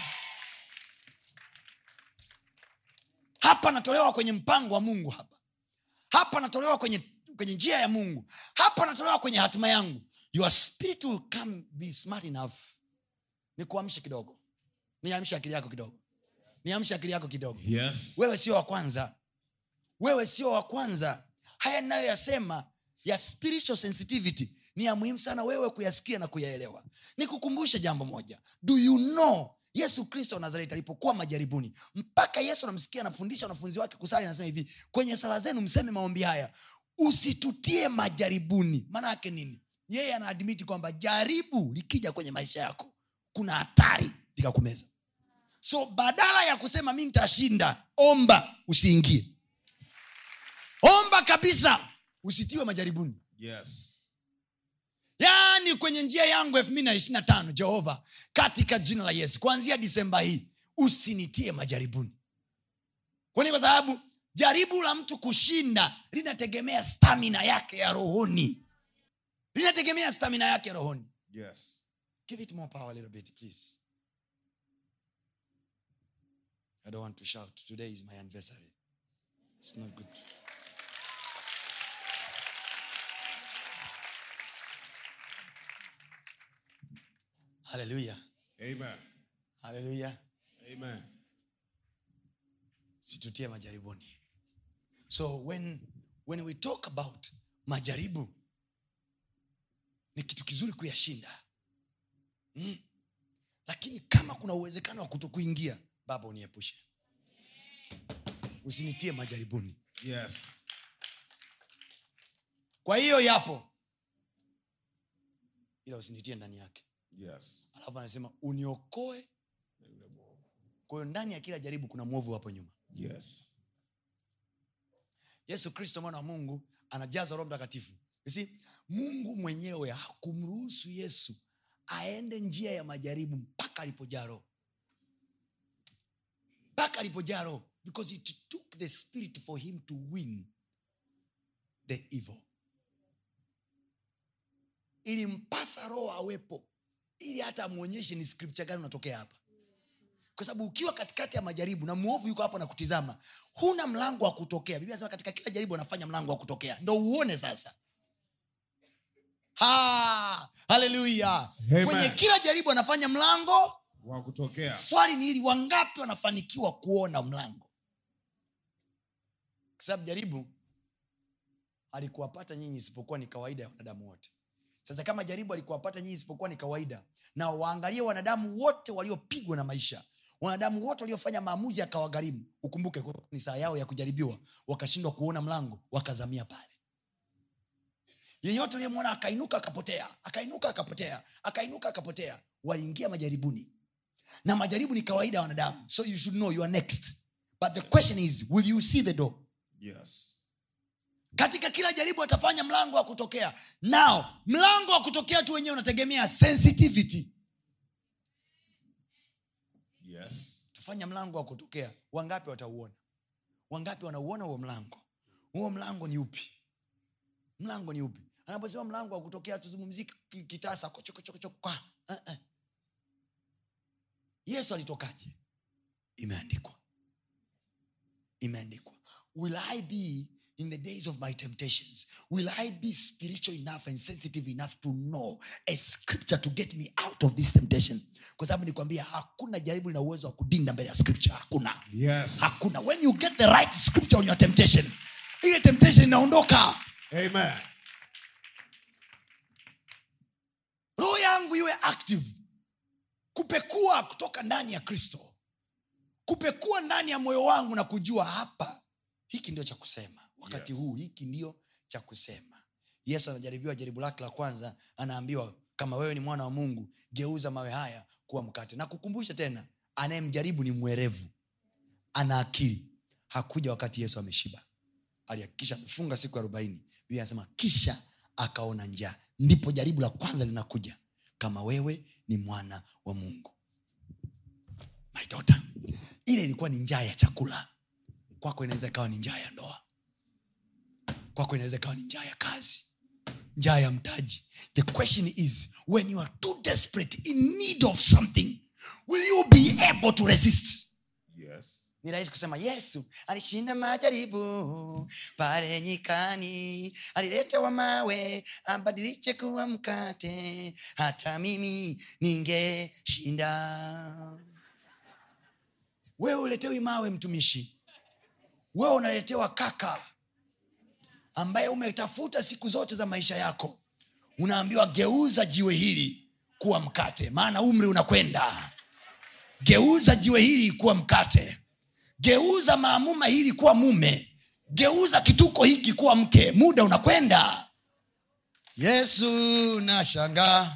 hapa natolewa kwenye mpango wa mungu hapa hapa natolewa kwenye kwenye njia ya mungu hapa natolewa kwenye hatima yangu your spirit will come be smart enough ni kuamsha kidogo niamshe akili yako kidogo niamshe akili yako kidogo Yes. wewe sio wa kwanza wewe sio wa kwanza haya ninayoyasema ya spiritual sensitivity ni ya muhimu sana wewe kuyasikia na kuyaelewa nikukumbushe jambo moja do you know yesu kristo wa nazareti alipokuwa majaribuni mpaka yesu anamsikia anafundisha wanafunzi wake kusali anasema hivi kwenye sala zenu mseme maombi haya usitutie majaribuni maana yake nini yeye anaadmiti kwamba jaribu likija kwenye maisha yako kuna hatari likakumeza so badala ya kusema mi nitashinda omba usiingie omba kabisa usitiwe majaribuni Yes. yaani kwenye njia yangu elfu mbili na ishiri na tano jehova katika jina la yesu kuanzia disemba hii usinitie majaribuni kwani kwa sababu jaribu la mtu kushinda linategemea stamina yake ya rohoni linategemea stamina yake ya rohoni Yes. give it more power a little bit please i don't want to shout today is my anniversary it's not good haleluya Amen. haleluya Amen. situtie majaribuni so when, when we talk about majaribu ni kitu kizuri kuyashinda mm. lakini kama kuna uwezekano wa kutokuingia baba uniepushe usinitie majaribuni Yes. kwa hiyo yapo ila usinitie ndani yake Yes. alafu anasema uniokoe Na yule mwovu. kwa hiyo ndani ya kila jaribu kuna mwovu hapo nyuma Yes. yesu kristo mwana wa mungu anajazwa roho mtakatifu You see, mungu mwenyewe hakumruhusu yesu aende njia ya majaribu mpaka alipojaa roho mpaka alipojaa roho because it took the spirit for him to win the evil ilimpasa roho awepo ili hata amwonyeshe ni scripture gani unatokea hapa kwa sababu ukiwa katikati ya majaribu na mwovu yuko hapo na kutizama huna mlango wa kutokea biblia nasema katika kila jaribu anafanya mlango wa kutokea ndo uone sasa Ha! haleluya Amen. kwenye kila jaribu anafanya mlango Wa kutokea. swali ni hili wangapi wanafanikiwa kuona mlango kwa sababu jaribu alikuwapata nyinyi isipokuwa ni kawaida ya wanadamu wote sasa kama jaribu alikuwapata nyinyi isipokuwa ni kawaida na waangalie wanadamu wote waliopigwa na maisha wanadamu wote waliofanya maamuzi yakawagharimu ukumbuke kwa- ni saa yao ya kujaribiwa wakashindwa kuona mlango wakazamia pale yeyote uliyemwona akainuka akapotea akainuka akapotea akainuka akapotea waliingia majaribuni na majaribu ni kawaida ya wanadamu so you should know you are next but the question is will you see the door Yes. katika kila jaribu atafanya mlango wa kutokea now mlango wa kutokea tu wenyewe unategemea sensitivity Yes. tafanya mlango wa kutokea wangapi watauona wangapi wanauona huo mlango huo mlango ni upi mlango ni upi anaposema mlango wa kutokea tuzungumzii ki- kitasa kochokochokokwa uh-uh. yesu alitokaje imeandikwa imeandikwa will i be in the days of my temptations will i be spiritual enough and sensitive enough to know a scripture to get me out of this temptation kwa sababu nikwambia hakuna jaribu lina uwezo wa kudinda mbele ya scripture hakuna Yes. hakuna when you get the right scripture on your temptation ile temptation inaondoka Amen. roho yangu iwe active kupekua kutoka ndani ya kristo kupekua ndani ya moyo wangu na kujua hapa hiki ndio cha kusema wakati Yes. huu hiki ndio cha kusema yesu anajaribiwa jaribu lake la kwanza anaambiwa kama wewe ni mwana wa mungu geuza mawe haya kuwa mkate na kukumbusha tena anayemjaribu ni mwerevu ana akili hakuja wakati yesu ameshiba alihakikisha amefunga siku arobaini biblia anasema kisha akaona njaa ndipo jaribu la kwanza linakuja kama wewe ni mwana wa mungu my daughter ile ilikuwa ni njaa ya chakula kwako inaweza ikawa ni njaa ya ndoa kwako inaweza ikawa ni njaa ya kazi njaa ya mtaji the question is when you are too desperate in need of something will you be able to resist Yes. ni rahisi kusema yesu alishinda majaribu pale nyikani aliletewa mawe abadilishe kuwa mkate hata mimi ningeshinda wewe uletewi mawe mtumishi wewe unaletewa kaka ambaye umetafuta siku zote za maisha yako unaambiwa geuza jiwe hili kuwa mkate maana umri unakwenda geuza jiwe hili kuwa mkate geuza maamuma hili kuwa mume geuza kituko hiki kuwa mke muda unakwenda yesu nashangaa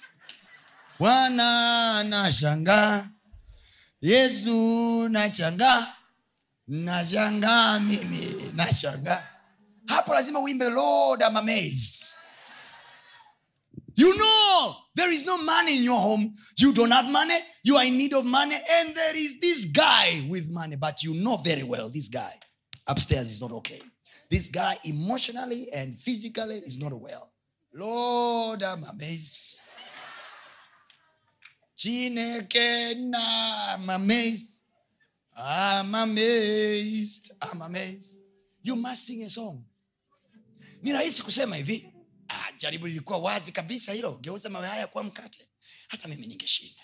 bwana nashangaa yesu nashangaa nashangaa mimi nashangaa hapo lazima uimbe lord I'm amazed you know there is no money in your home you don't have money you are in need of money and there is this guy with money but you know very well this guy upstairs is not okay this guy emotionally and physically is not well lord i'm amazed chineke na i'm amazed i'm amazed i'm amazed you must sing a song ni rahisi kusema hivi ah, jaribu lilikuwa wazi kabisa hilo geuza mawe haya kuwa mkate hata mimi ningeshinda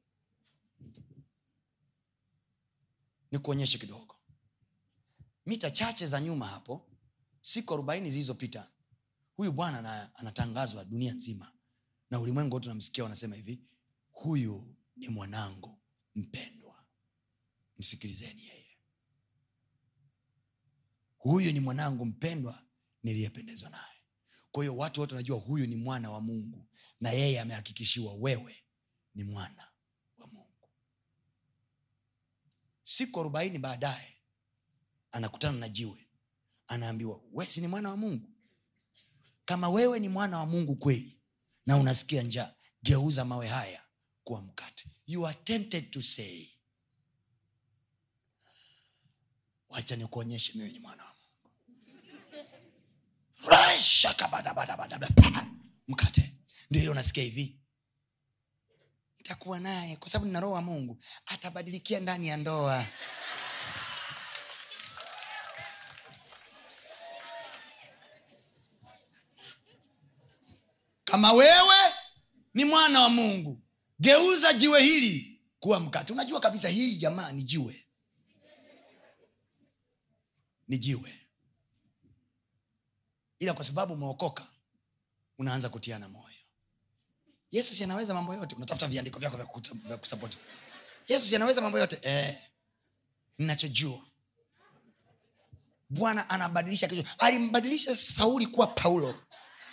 nikuonyeshe kidogo mita chache za nyuma hapo siku arobaini zilizopita huyu bwana ana- anatangazwa dunia nzima na ulimwengu wote unamsikia wanasema hivi huyu ni mwanangu mpendwa msikilizeni yeye huyu ni mwanangu mpendwa niliyependezwa naye kwa hiyo watu wote wanajua huyu ni mwana wa mungu na yeye amehakikishiwa wewe ni mwana wa mungu siku arobaini baadaye anakutana na jiwe anaambiwa we si ni mwana wa mungu kama wewe ni mwana wa mungu kweli na unasikia njaa geuza mawe haya kuwa mkate you are tempted to say wacha nikuonyeshe mimi ni mwana wa mungu Rashakabadabadabadabada. Pa! mkate ndio ile unasikia hivi nitakuwa naye kwa sababu nina roho wa mungu atabadilikia ndani ya ndoa kama wewe ni mwana wa mungu geuza jiwe hili kuwa mkate unajua kabisa hii jamaa ni jiwe ni jiwe ila kwa sababu umeokoka unaanza kutiana moyo yesu si anaweza mambo yote unatafuta viandiko vyako vya kuta- vya kusapoti yesu si anaweza mambo yote eh, ninachojua bwana anabadilisha kichwa alimbadilisha sauli kuwa paulo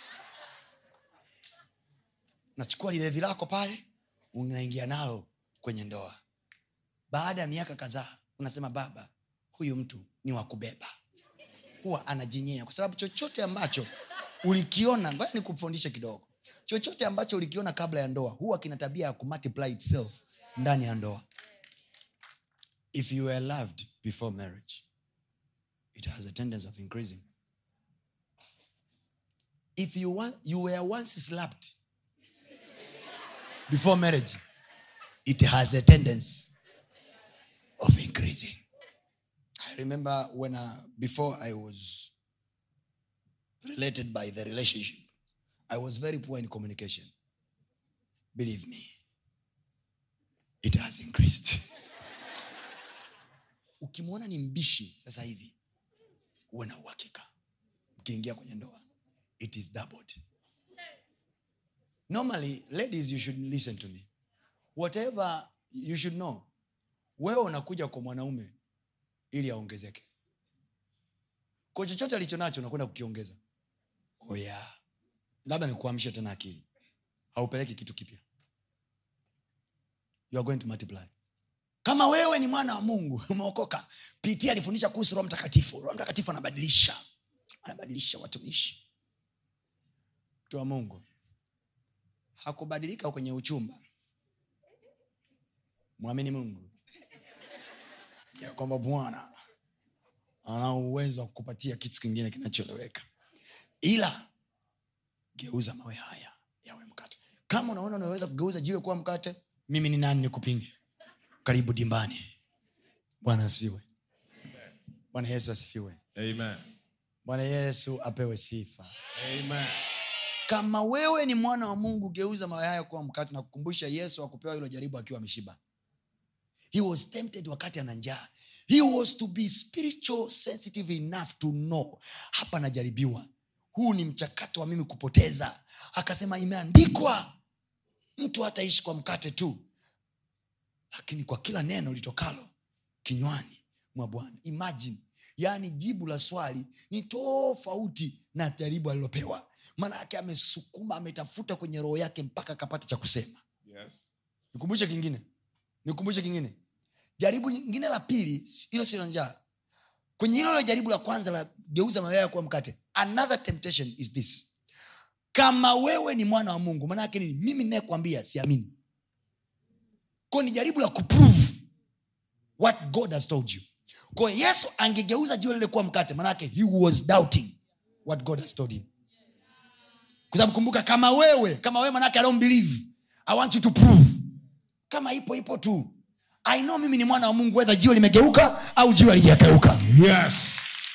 unachukua lilevi lako pale unaingia nalo kwenye ndoa baada ya miaka kadhaa unasema baba huyu mtu ni wa kubeba huwa anajinyea kwa sababu chochote ambacho ulikiona ngoja nikufundishe kidogo chochote ambacho ulikiona kabla ya ndoa huwa kina tabia ya kumultiply itself ndani ya ndoa if you were loved before marriage it has a tendency of increasing if you, want, you were once slapped before marriage it has a tendency of increasing I remember when uh, before I was related by the relationship, I was very poor in communication. Believe me, it has increased. Ukimwona ni mbishi sasa hivi, uwe na uhakika ukiingia kwenye ndoa, it is doubled. Normally, ladies, you should listen to me. Whatever you should know, wewe unakuja kwa mwanaume ili aongezeke kwa chochote alicho nacho unakwenda kukiongeza oh yeah. labda nikuamshe tena akili haupeleki kitu kipya you are going to multiply kama wewe ni mwana wa mungu umeokoka pitia alifundisha kuhusu roho mtakatifu roho mtakatifu anabadilisha anabadilisha watumishi mtu wa mungu hakubadilika kwenye uchumba mwamini mungu ya kwamba bwana ana uwezo wa kukupatia kitu kingine kinachoeleweka ila geuza mawe haya yawe mkate kama unaona unaweza kugeuza jiwe kuwa mkate mimi ni nani nikupinge karibu dimbani bwana asifiwe bwana yesu asifiwe Amen. bwana yesu apewe sifa Amen. kama wewe ni mwana wa mungu geuza mawe haya kuwa mkate na kukumbusha yesu akupewa hilo jaribu akiwa ameshiba he was tempted wakati ana njaa he was to be spiritual sensitive enough to know hapa najaribiwa huu ni mchakato wa mimi kupoteza akasema imeandikwa mtu hataishi kwa mkate tu lakini kwa kila neno litokalo kinywani mwa bwana imagine yaani jibu la swali ni tofauti na jaribu alilopewa maana yake amesukuma ametafuta kwenye roho yake mpaka akapata cha kusema Yes. nikumbushe kingine nikumbushe kingine jaribu nyingine la pili hilo sio la njaa kwenye hilo la jaribu la kwanza la geuza mayaya kuwa mkate another temptation is this kama wewe ni mwana wa mungu maanaake nini mimi ninayekwambia siamini ko ni jaribu la kuprove what god has told you kwa hiyo yesu angegeuza jiwe lile kuwa mkate maanake he was doubting what god has told him kwa sababu kumbuka kama wewe kama wewe manake i don't believe i want you to prove kama ipo ipo tu i know mimi ni mwana wa mungu wedha jiwe limegeuka au jiwe alijakeuka Yes.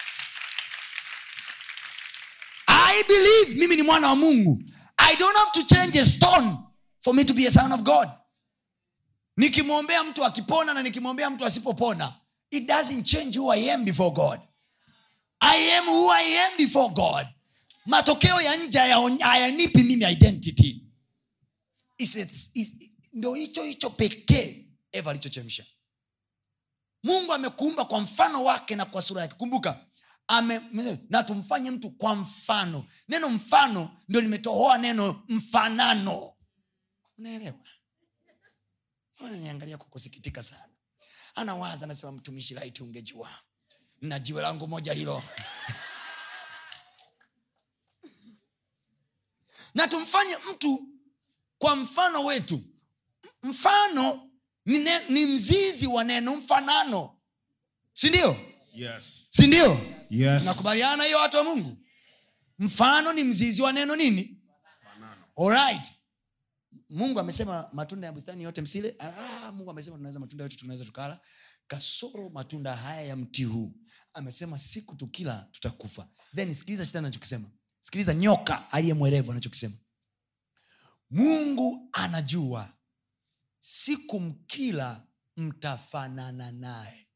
i believe mimi ni mwana wa mungu i don't have to change a stone for me to be a son of god nikimwombea mtu akipona na nikimwombea mtu asipopona it doesn't change who i am before god i am who i am before god matokeo ya nje hayaon- hayanipi mimi identity It's- it's- it's- ndo hicho hicho pekee eva alichochemsha mungu amekuumba kwa mfano wake na kwa sura yake kumbuka ame, na tumfanye mtu kwa mfano neno mfano ndio limetohoa neno mfanano unaelewa niangalia kwa kusikitika sana anawaza anasema mtumishi laiti ungejua na jiwe langu moja hilo na tumfanye mtu kwa mfano wetu M- mfano ni, ne, ni mzizi wa neno mfanano sindio Yes. sindio Yes. tunakubaliana hiyo watu wa mungu mfano ni mzizi wa neno nini Fanano. Alright. mungu amesema matunda ya bustani yote msile ah, mungu amesema tunaweza matunda yote tunaweza tukala kasoro matunda haya ya mti huu amesema siku tukila tutakufa then sikiliza shetani anachokisema sikiliza nyoka aliye mwerevu anachokisema mungu anajua siku mkila mtafanana naye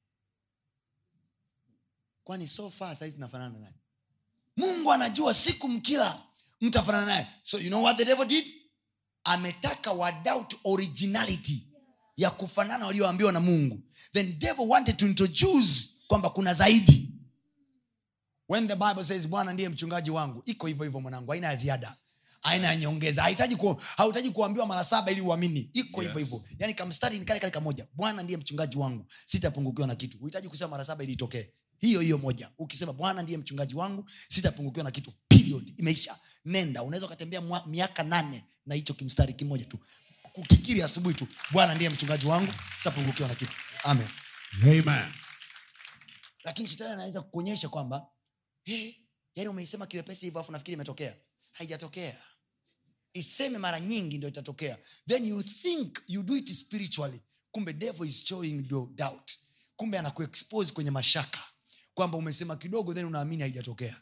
kwani so far saizi nafanana naye mungu anajua siku mkila mtafanana naye so you know what the devil did ametaka wadoubt originality ya kufanana walioambiwa na mungu then devil wanted to introduce kwamba kuna zaidi when the bible says bwana ndiye mchungaji wangu iko hivyo hivyo mwanangu aina ya ziada aina ya nyongeza hahitaji ku, hauhitaji kuambiwa mara saba ili uamini iko hivyo Yes. hivyo yani kamstari ni kale kale kamoja bwana ndiye mchungaji wangu sitapungukiwa na kitu huhitaji kusema mara saba ili itokee hiyo hiyo moja ukisema bwana ndiye mchungaji wangu sitapungukiwa na kitu period imeisha nenda unaweza ukatembea mwa- miaka nane na hicho kimstari kimoja tu kukikiri asubuhi tu bwana ndiye mchungaji wangu sitapungukiwa na kitu amen Amen. lakini shetani anaweza kukuonyesha kwamba hey, yani umeisema kiwepesi hivyo afu nafikiri imetokea haijatokea iseme mara nyingi ndio itatokea then you think you do it spiritually kumbe devil is showing your doubt kumbe anakuexpose kwenye mashaka kwamba umesema kidogo then unaamini haijatokea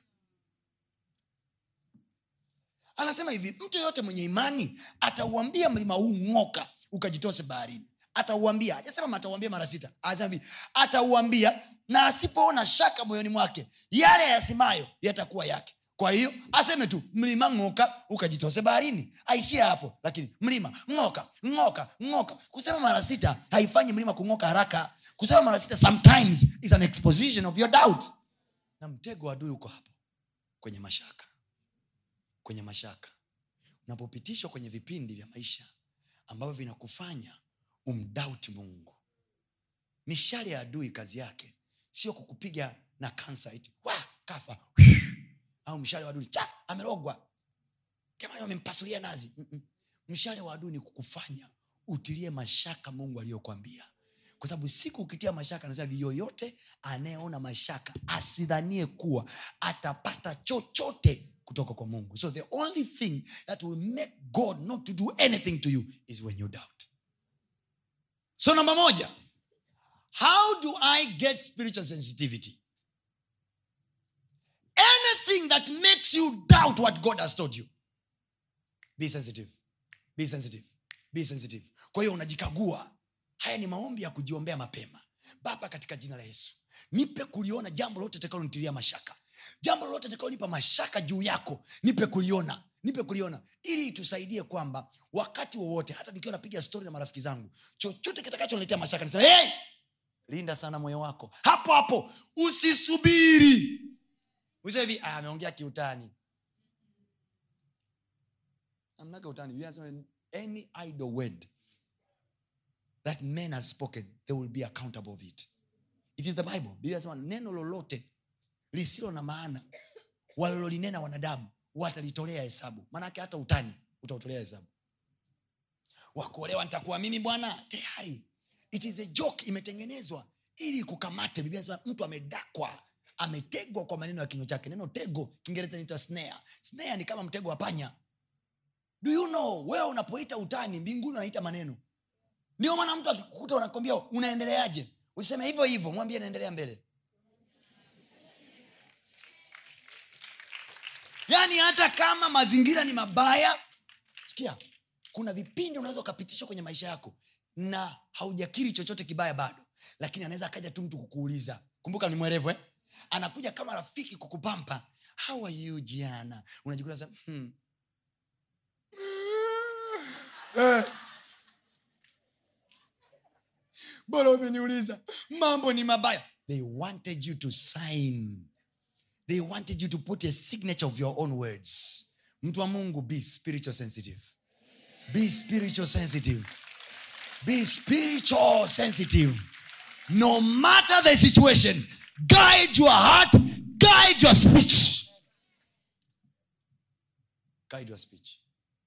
anasema hivi mtu yoyote mwenye imani atauambia mlima huu ng'oka ukajitose baharini atauambia hajasema atauambia mara sita anasema hivi atauambia na asipoona shaka moyoni mwake yale yasemayo yatakuwa yake kwa hiyo aseme tu mlima ng'oka ukajitose baharini aishie hapo lakini mlima ng'oka ng'oka ng'oka kusema mara sita haifanyi mlima kung'oka haraka kusema mara sita sometimes is an exposition of your doubt na mtego wa adui uko hapo kwenye mashaka kwenye mashaka unapopitishwa kwenye vipindi vya maisha ambavyo vinakufanya umdauti mungu mishale ya adui kazi yake sio kukupiga na kansa iti wa kafa au mshale wa adui cha amerogwa jamani wamempasulia nazi Mm-mm. mshale wa adui ni kukufanya utilie mashaka mungu aliyokwambia kwa sababu siku ukitia mashaka anasema hivi yoyote anayeona mashaka asidhanie kuwa atapata chochote kutoka kwa mungu so the only thing that will make god not to do anything to you is when you doubt so namba moja how do i get spiritual sensitivity anything that makes you doubt what god has told you be sensitive be sensitive be sensitive kwa hiyo unajikagua haya ni maombi ya kujiombea mapema baba katika jina la yesu nipe kuliona jambo lote takalonitilia mashaka jambo lolote takalonipa mashaka juu yako nipe kuliona nipe kuliona ili itusaidie kwamba wakati wowote hata nikiwa napiga stori na marafiki zangu chochote kitakachoniletea mashaka nisema hey! linda sana moyo wako hapo hapo usisubiri useme hivi "Ah, ameongea kiutani amnaga utani Biblia inasema, any idle word that man has spoken they will be accountable of it it is the bible biblia inasema neno lolote lisilo na maana walilolinena wanadamu watalitolea hesabu maanake hata utani utautolea hesabu wakuolewa nitakuwa mimi bwana tayari it is a joke imetengenezwa ili kukamate biblia inasema mtu amedakwa ametegwa kwa maneno ya kinywa chake neno tego kiingereza naita snare snare ni kama mtego wa panya do you know wewe unapoita utani mbinguni unaita maneno ndio maana mtu akikukuta unakwambia unaendeleaje useme hivyo hivyo mwambie naendelea mbele yaani hata kama mazingira ni mabaya sikia kuna vipindi unaweza ukapitishwa kwenye maisha yako na haujakiri chochote kibaya bado lakini anaweza akaja tu mtu kukuuliza kumbuka ni mwerevu eh? anakuja kama rafiki kukupampa how are you jiana unajikuta sasa, hmm. Eh. bora umeniuliza mambo ni mabaya they wanted you to sign they wanted you to put a signature of your own words mtu wa mungu be spiritual sensitive be spiritual sensitive be spiritual sensitive no matter the situation guide your heart guide your speech guide your speech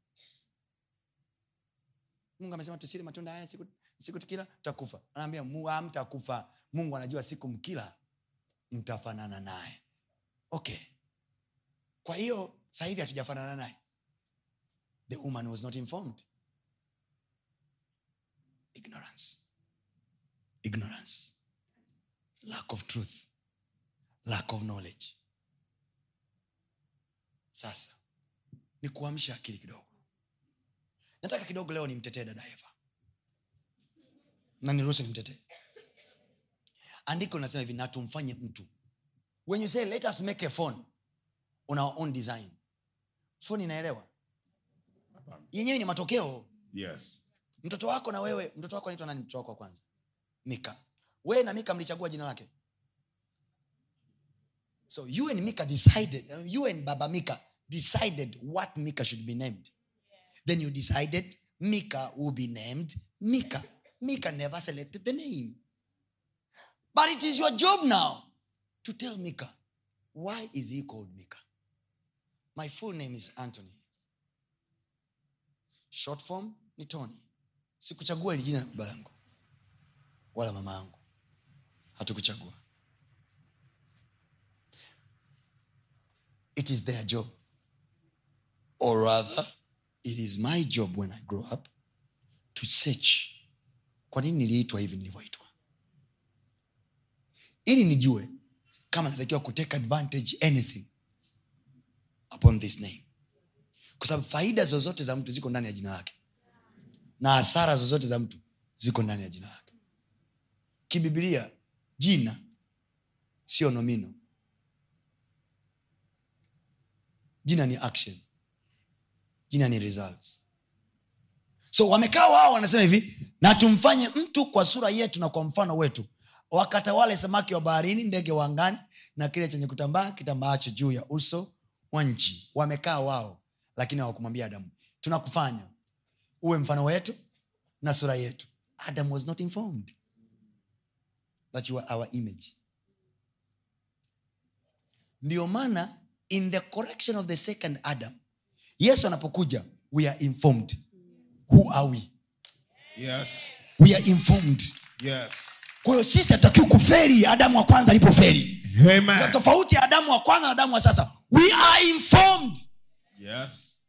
mungu amesema tusile matunda haya siku, siku tukila tutakufa anaambia "Mu- hamtakufa mungu anajua siku mkila mtafanana naye okay kwa hiyo sasa hivi hatujafanana naye the woman was not informed ignorance ignorance lack of truth lack of knowledge sasa ni kuamsha akili kidogo nataka kidogo leo nimtetee dada eva na niruhusu nimtetee andiko linasema hivi na tumfanye mtu when you say let us make a phone on our own design phone inaelewa yenyewe ni matokeo Yes. mtoto wako na wewe mtoto wako anaitwa nani mtoto wako wa kwanza mika wewe na mika mlichagua jina lake so you and mika decided uh, you and baba mika decided what mika should be named then you decided mika will be named mika mika never selected the name but it is your job now to tell mika why is he called mika my full name is anthony short form ni tony sikuchagua ili jina la baba yangu wala mama yangu hatukuchagua it is their job or rather it is my job when i grow up to search kwa nini niliitwa hivi nilivyoitwa ili nijue kama natakiwa kutake advantage anything upon this name kwa sababu faida zozote za mtu ziko ndani ya jina lake na hasara zozote za mtu ziko ndani ya jina lake kibibilia jina sio nomino jina ni action jina ni results so wamekaa wao wanasema hivi na tumfanye mtu kwa sura yetu na kwa mfano wetu wakatawale samaki wa baharini ndege wa angani na kile chenye kutambaa kitambaacho juu ya uso wa nchi wamekaa wao lakini hawakumwambia adamu tunakufanya uwe mfano wetu na sura yetu adam was not informed that you are our image ndio maana in the correction of the second adam yesu anapokuja we are informed who are we Yes. we are informed Yes. kwa hiyo sisi hatutakiwi kuferi adamu wa kwanza alipoferi Amen. tofauti ya adamu wa kwanza na adamu wa sasa we are informed Yes.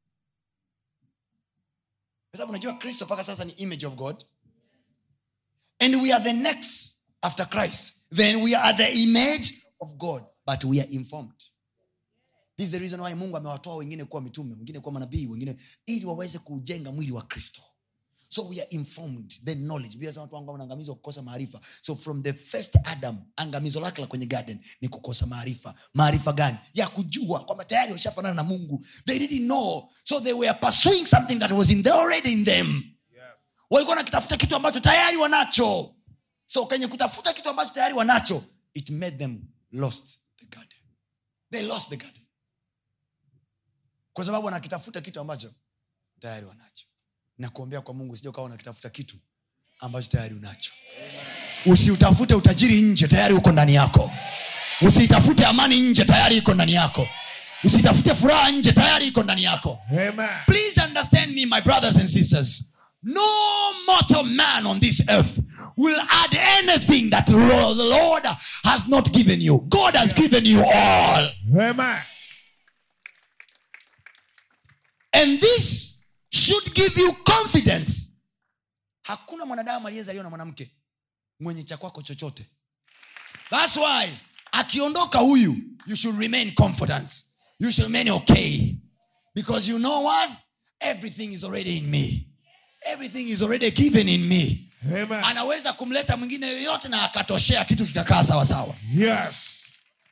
kwa sababu unajua kristo mpaka sasa ni image of god and we are the next after christ then we are the image of god but we are informed this is the reason why mungu amewatoa wengine kuwa mitume wengine kuwa manabii wengine ili waweze kujenga mwili wa kristo so we are informed the knowledge Biblia inasema watu wangu wanaangamizwa kukosa maarifa so from the first adam angamizo lake la kwenye garden ni kukosa maarifa maarifa gani ya kujua kwamba tayari washafanana na mungu they didn't know so they were pursuing something that was in the, already in them Yes. walikuwa nakitafuta kitu ambacho tayari wanacho so kwenye kutafuta kitu ambacho tayari wanacho it made them lost the garden they lost the garden kwa sababu wanakitafuta kitu ambacho tayari wanacho na kuombea kwa mungu sija ukawa unakitafuta kitu ambacho tayari unacho usiutafute utajiri nje tayari uko ndani yako usiitafute amani nje tayari iko ndani yako usitafute furaha nje tayari iko ndani yako Amen. please understand me my brothers and sisters no mortal man on this earth will add anything that the Lord- the lord has not given you god has given you all Amen. and this should give you confidence hakuna mwanadamu aliyezaliwa na mwanamke mwenye cha kwako chochote thats why akiondoka huyu you should remain confidence you should remain okay because you know what everything is already in me everything is already given in me Amen. anaweza kumleta mwingine yoyote na akatoshea kitu kikakaa sawasawa Yes.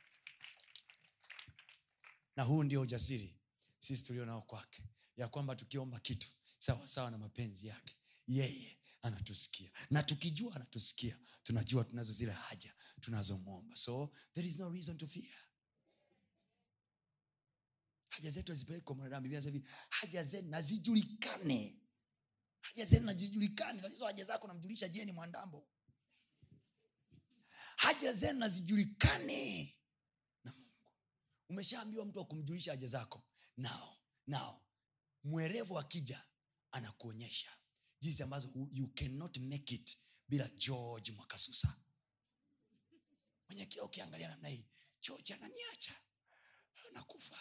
na huu ndio ujasiri sisi tulio nao kwake ya kwamba tukiomba kitu sawa sawa na mapenzi yake yeye anatusikia na tukijua anatusikia tunajua tunazo zile haja tunazomwomba so there is no reason to fear haja zetu hazipeleki kwa mwanadamu biblia inasema hivi haja zenu nazijulikane haja zenu nazijulikane tatizo haja zako namjulisha jeni mwandambo haja zenu nazijulikane na mungu umeshaambiwa mtu wa kumjulisha haja zako nao nao mwerevu akija anakuonyesha jinsi ambazo hu- you cannot make it bila george mwakasusa mwenye kila ukiangalia namna hii george ananiacha anakufa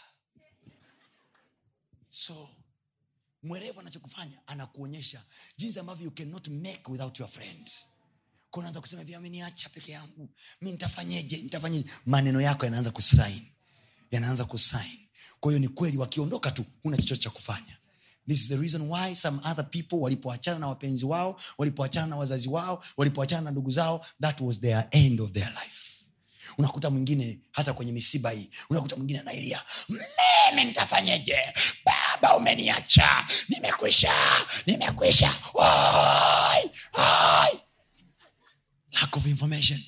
so mwerevu anachokufanya anakuonyesha jinsi ambavyo you cannot make without your friend Kwa unaanza kusema hivi ameniacha peke yangu mi nitafanyeje nitafanyeje maneno yako yanaanza kusain yanaanza kusain kwa hiyo ni kweli wakiondoka tu huna chochote cha kufanya this is the reason why some other people walipoachana na wapenzi wao walipoachana na wazazi wao walipoachana na ndugu zao that was their end of their life unakuta mwingine hata kwenye misiba hii unakuta mwingine anailia mimi nitafanyeje baba umeniacha nimekwisha nimekwisha Oi, oi. lack of information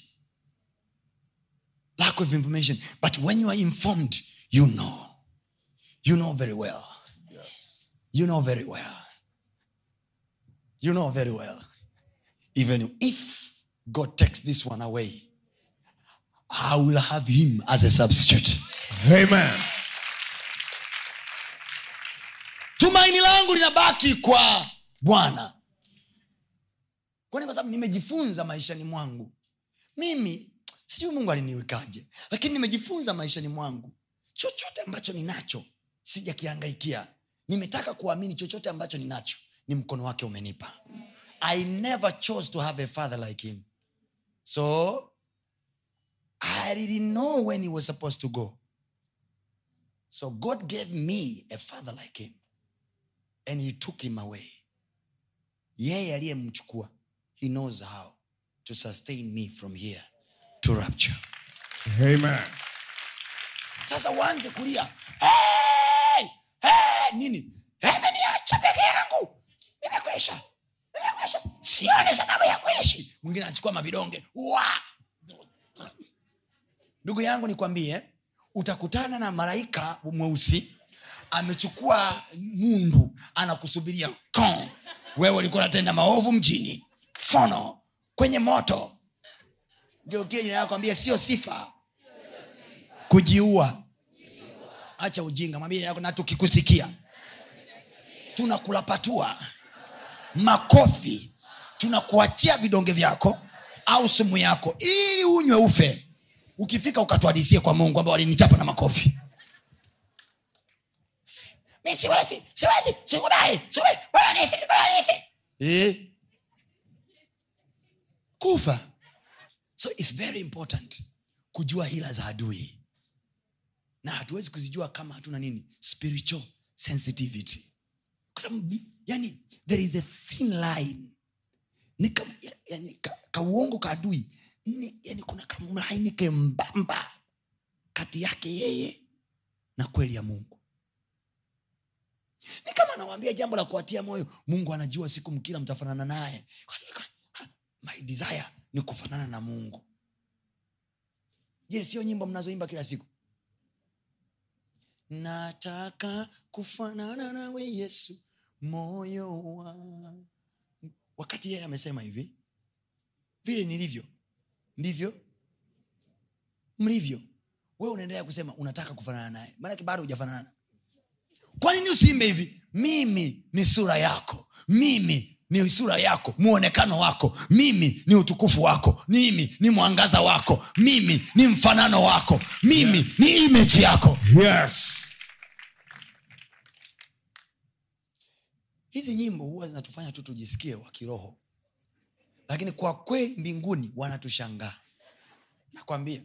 lack of information but when you are informed you know you know very well Yes. you know very well you know very well even if god takes this one away i will have him as a substitute Amen. tumaini langu linabaki kwa bwana kwani kwa sababu nimejifunza maishani mwangu mimi sijui mungu aliniwekaje lakini nimejifunza maishani mwangu chochote ambacho ninacho sijakihangaikia nimetaka kuamini chochote ambacho ninacho ni mkono wake umenipa i never chose to have a father like him so i didn't know when he was supposed to go so god gave me a father like him and he took him away yeye aliyemchukua he knows how to sustain me from here to rapture Amen. sasa uanze kulia hey! Hey! nini ameniacha peke yangu nimekwisha nimekwisha sione sababu ya kuishi mwingine anachukua mavidonge Wa! ndugu yangu nikwambie utakutana na malaika mweusi amechukua mundu anakusubiria Kon. wewe ulikuwa unatenda maovu mjini fono kwenye moto geukie jina yako ambia sio sifa kujiua acha ujinga mwambie jina yako na tukikusikia tunakulapatua makofi tunakuachia vidonge vyako au sumu yako ili unywe ufe ukifika ukatuhadisie kwa mungu kwamba walinichapa na makofi mi siwezi siwezi sikubali sikubali bora nife bora nife eh? kufa so its very important kujua hila za adui na hatuwezi kuzijua kama hatuna nini spiritual sensitivity kwa sababu bi- yani there is a thin line ni kam, ya- yani, ka, kauongo ka adui ni, yani kuna kamlaini kembamba kati yake yeye na kweli ya mungu ni kama anawambia jambo la kuwatia moyo mungu anajua siku mkila mtafanana naye Kwa sababu, ha, my desire ni kufanana na mungu je sio nyimbo mnazoimba kila siku nataka kufanana nawe yesu moyo wangu wakati yeye amesema hivi vile nilivyo ndivyo mlivyo wewe unaendelea kusema unataka kufanana naye maanake bado hujafanana kwa nini usiimbe hivi mimi ni sura yako mimi ni sura yako muonekano wako mimi ni utukufu wako mimi ni mwangaza wako mimi ni mfanano wako mimi Yes. ni imeji yako Yes. hizi nyimbo huwa zinatufanya tu tujisikie wa kiroho lakini kwa kweli mbinguni wanatushangaa nakwambia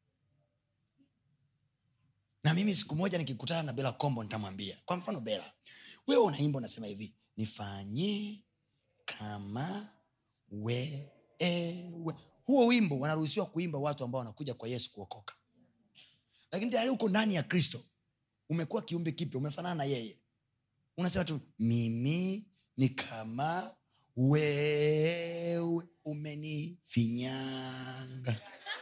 na mimi siku moja nikikutana na bela kombo nitamwambia kwa mfano bela wewe unaimba unasema hivi nifanye kama wewe huo wimbo wanaruhusiwa kuimba watu ambao wanakuja kwa yesu kuokoka lakini tayari uko ndani ya kristo umekuwa kiumbe kipya umefanana na yeye unasema tu mimi ni kama wewe umenifinyanga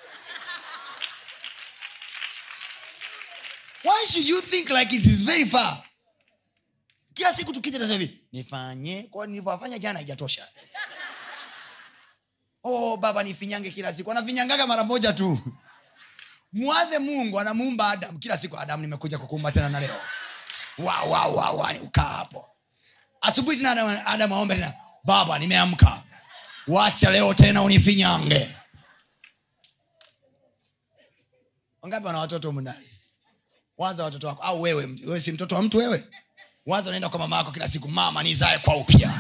why should you think like it is very far kila siku tukija nasema hivi nifanye kwa nilivyowafanya jana haijatosha oh baba nifinyange kila siku anafinyangaga mara moja tu mwaze mungu anamuumba adam kila siku adam nimekuja kukuumba tena na leo wa wa wa wa ni ukaa hapo asubuhi tena adam, adam aombe tena baba nimeamka wacha leo tena unifinyange wangapi wana watoto mndani waza watoto wako au wewe wewe si mtoto wa mtu wewe waza unaenda kwa mama yako kila siku mama nizae kwa upya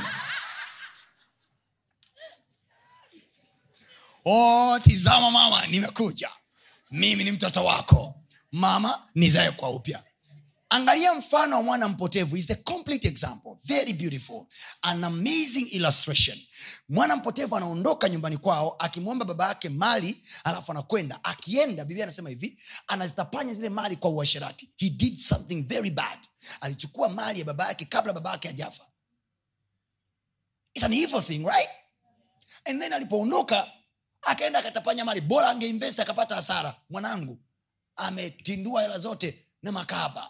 oh, tizama mama nimekuja mimi ni mtoto wako mama nizae kwa upya angalia mfano wa mwana mpotevu is a complete example very beautiful an amazing illustration mwana mpotevu anaondoka nyumbani kwao akimwomba baba yake mali alafu anakwenda akienda biblia anasema hivi anazitapanya zile mali kwa uasherati he did something very bad alichukua mali ya baba yake kabla baba yake ajafa It's an evil thing right and then alipoondoka akaenda akatapanya mali bora angeinvest akapata hasara mwanangu ametindua hela zote na makaba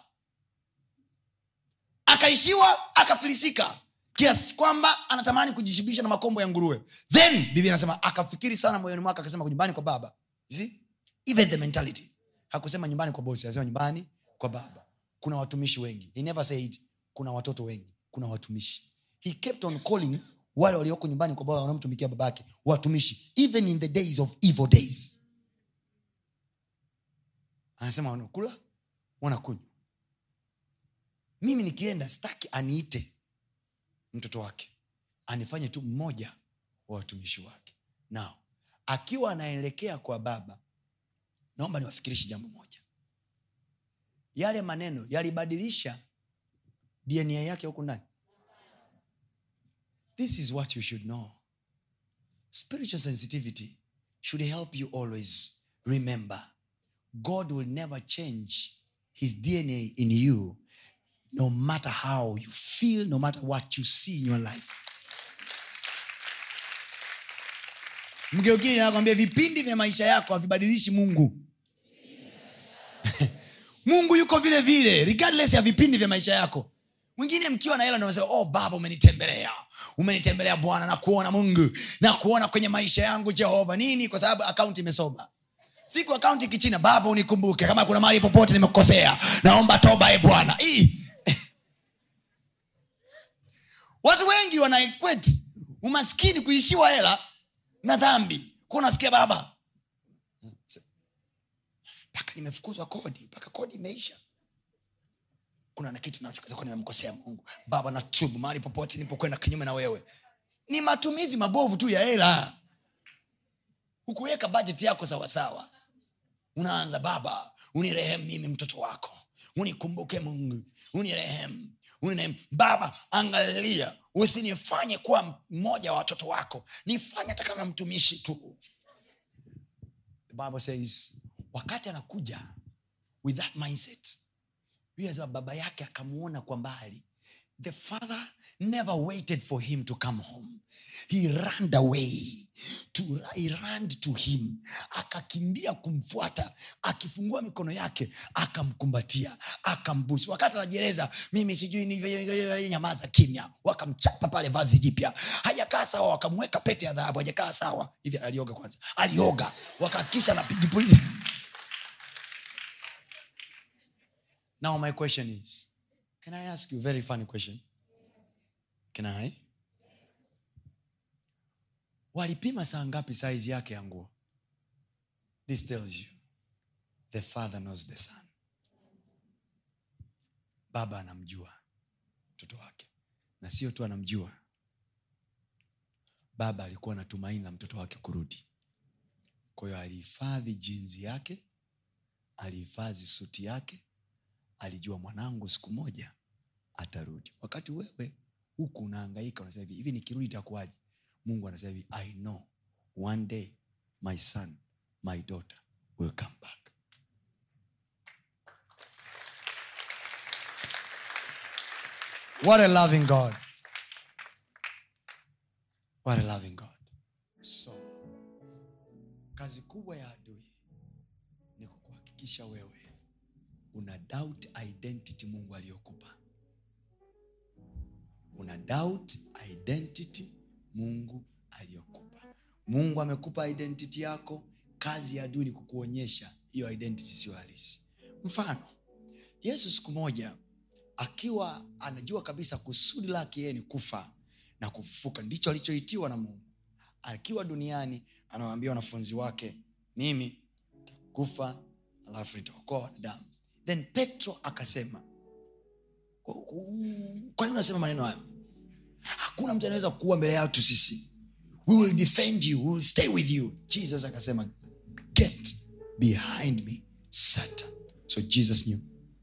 akaishiwa akafilisika kiasi kwamba anatamani kujishibisha na makombo ya nguruwe then biblia anasema akafikiri sana moyoni mwake akasema nyumbani kwa baba You see? even the mentality hakusema nyumbani kwa bosi anasema nyumbani kwa baba kuna watumishi wengi he never said kuna watoto wengi kuna watumishi he kept on calling wale walioko nyumbani kwa baba wanamtumikia babake watumishi even in the days of evil days anasema wanakula wanakunywa mimi nikienda staki aniite mtoto wake anifanye tu mmoja wa watumishi wake nao akiwa anaelekea kwa baba naomba niwafikirishi jambo moja yale maneno yalibadilisha dna yake huku ndani this is what you should know spiritual sensitivity should help you always remember god will never change his dna in you no matter how you feel no matter what you see in your life mgeukili nakwambia vipindi vya maisha yako havibadilishi mungu mungu yuko vile vile regardless ya vipindi vya maisha yako mwingine mkiwa na hela ndio unasema, oh baba umenitembelea umenitembelea bwana na kuona mungu na kuona kwenye maisha yangu jehova nini kwa sababu akaunti imesoma siku akaunti kichina baba unikumbuke kama kuna mahali popote nimekukosea naomba toba e bwana Hii. watu wengi wanaequate umaskini kuishiwa hela na dhambi kuwa unasikia baba mpaka nimefukuzwa kodi mpaka kodi imeisha kuna na kitu naweza kuwa nimemkosea mungu baba natubu mahali popote nilipokwenda kinyume na wewe ni matumizi mabovu tu ya hela hukuweka bajeti yako sawasawa unaanza baba unirehemu mimi mtoto wako unikumbuke mungu unirehemu unirehemu baba angalia usinifanye kuwa mmoja wa watoto wako nifanye hata kama mtumishi tu the bible says wakati anakuja with that mindset Biblia inasema baba yake akamuona kwa mbali the father never waited for him to come home he ran away to, he ran to him akakimbia kumfuata akifungua mikono yake akamkumbatia akambusu wakati anajieleza mimi sijui ni nyamaza kimya wakamchapa pale vazi jipya hajakaa sawa wakamweka pete ya dhahabu hajakaa sawa hivi alioga kwanza alioga wakakisha napigipuliza now my question is can i ask you a very funny question can i walipima saa ngapi saizi yake ya nguo this tells you the father knows the son baba anamjua mtoto wake na sio tu anamjua baba alikuwa na tumaini la mtoto wake kurudi kwa hiyo alihifadhi jinzi yake alihifadhi suti yake alijua mwanangu siku moja atarudi wakati wewe huku unaangaika unasema hivi hivi nikirudi itakuwaje mungu anasema hivi i know one day my son my daughter will come back what a loving god what a loving god so kazi kubwa ya adui ni kukuhakikisha wewe una doubt identity mungu aliyokupa una doubt identity mungu aliyokupa mungu amekupa identity yako kazi ya adui ni kukuonyesha hiyo identity siyo halisi mfano yesu siku moja akiwa anajua kabisa kusudi lake yeye ni kufa na kufufuka ndicho alichoitiwa na mungu akiwa duniani anawaambia wanafunzi wake mimi kufa alafu nitaokoa wanadamu then petro akasema kwa nini unasema maneno hayo hakuna mtu anaweza kuua mbele yatu sisi we will defend you we will stay with you jesus akasema get behind me satan so jesus knew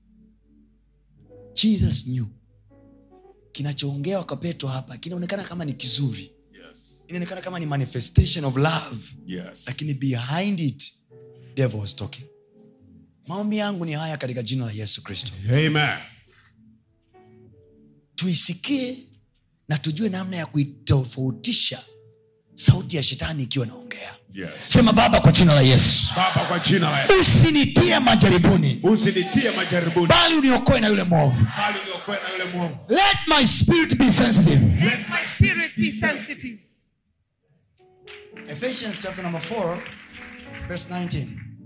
jesus knew kinachoongewa kwa petro hapa kinaonekana kama ni kizuri Yes. inaonekana kama ni manifestation of love Yes. lakini behind it devil was talking maombi yangu ni haya katika jina la yesu kristo Amen. tuisikie na tujue namna ya kuitofautisha sauti ya shetani ikiwa naongea Yes. sema baba kwa jina la yesu Baba kwa jina la Yesu. usinitie majaribuni Usinitie majaribuni bali uniokoe na yule mwovu bali niokoe na yule mwovu. let my spirit be sensitive Let my spirit be sensitive. ephesians chapter number 4 verse 19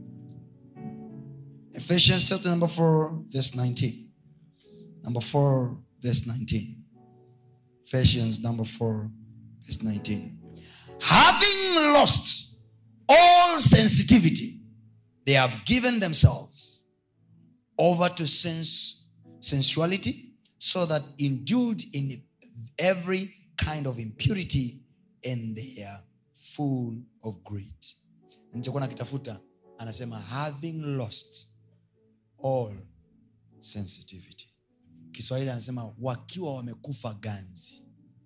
ephesians chapter number 4 verse 19 number 4 verse 19 ephesians number 4 verse 19 having lost all sensitivity they have given themselves over to sense sensuality so that indulged in every kind of impurity and they are full of greed nilichokuwa nakitafuta anasema having lost all sensitivity kiswahili anasema wakiwa wamekufa ganzi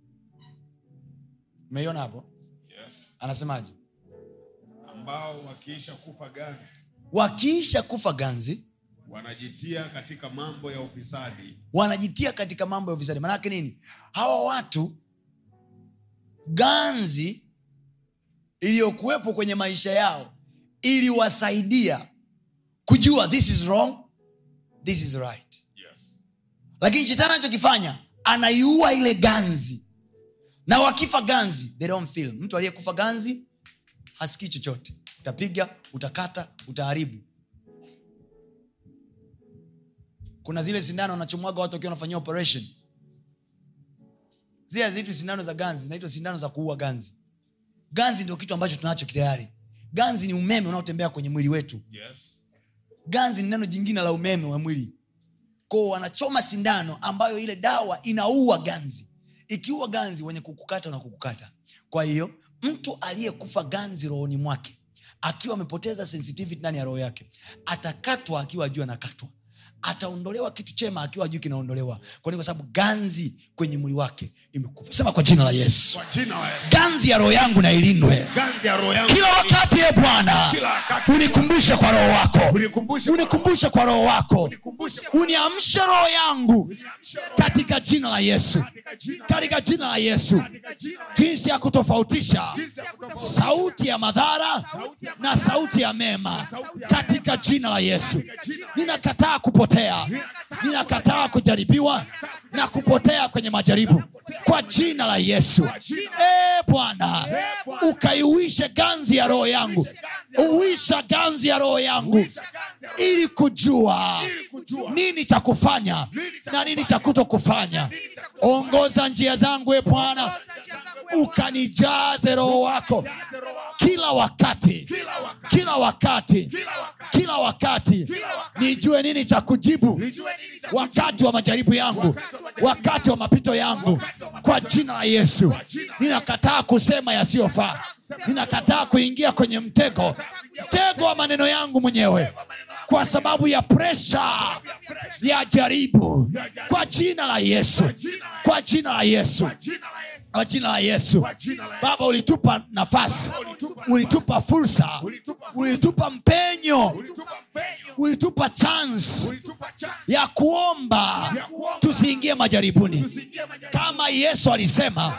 umeiona hapo Yes. anasemaje Ambao wakiisha kufa ganzi wakiisha kufa ganzi wanajitia katika mambo ya ufisadi wanajitia katika mambo ya ufisadi maanake nini hawa watu ganzi iliyokuwepo kwenye maisha yao iliwasaidia kujua this is wrong this is right yes. lakini shetani anachokifanya anaiua ile ganzi na wakifa ganzi they don't feel mtu aliyekufa ganzi hasikii chochote utapiga utakata utaharibu kuna zile sindano wanachomwaga watu wakiwa wanafanyia operation zile haziitwi sindano za ganzi zinaitwa sindano za kuua ganzi ganzi ndio kitu ambacho tunacho tayari ganzi ni umeme unaotembea kwenye mwili wetu Yes. ganzi ni neno jingine la umeme wa mwili kwao wanachoma sindano ambayo ile dawa inaua ganzi ikiua ganzi wenye kukukata na kukukata kwa hiyo mtu aliyekufa ganzi rohoni mwake akiwa amepoteza sensitivity ndani ya roho yake atakatwa akiwa ajua anakatwa ataondolewa kitu chema akiwa ajui kinaondolewa kwani kwa sababu ganzi kwenye mwili wake imekufa sema kwa jina la yesu Kwa jina la Yesu. ganzi ya roho yangu na ilindwe Ganzi ya roho yangu. kila wakati e bwana Kila wakati. unikumbushe kwa roho wako Unikumbushe kwa unikumbushe kwa roho wako Unikumbushe uniamshe roho yangu Uniamshe roho katika jina la yesu katika jina katika jina la yesu katika jina la jinsi ya kutofautisha Jinsi ya kutofautisha sauti ya madhara na sauti ya mema katika jina la yesu ninakataa kupotea ninakataa kujaribiwa na kupotea kwenye majaribu kwa jina la yesu e bwana ukaiuishe ganzi ya roho yangu uisha ganzi ya roho yangu ili kujua nini cha kufanya na nini cha kuto kufanya ongoza njia zangu e bwana ukanijaze roho wako kila wakati kila wakati kila wakati nijue nini cha kujibu wakati wa majaribu yangu wakati wa mapito yangu kwa jina la yesu ninakataa kusema yasiyofaa ninakataa kuingia kwenye mtego mtego wa maneno yangu mwenyewe kwa sababu ya presha ya jaribu kwa jina la yesu kwa jina la yesu kwa jina la yesu baba ulitupa nafasi ulitupa fursa ulitupa mpenyo ulitupa chance ya kuomba tusiingie majaribuni kama yesu alisema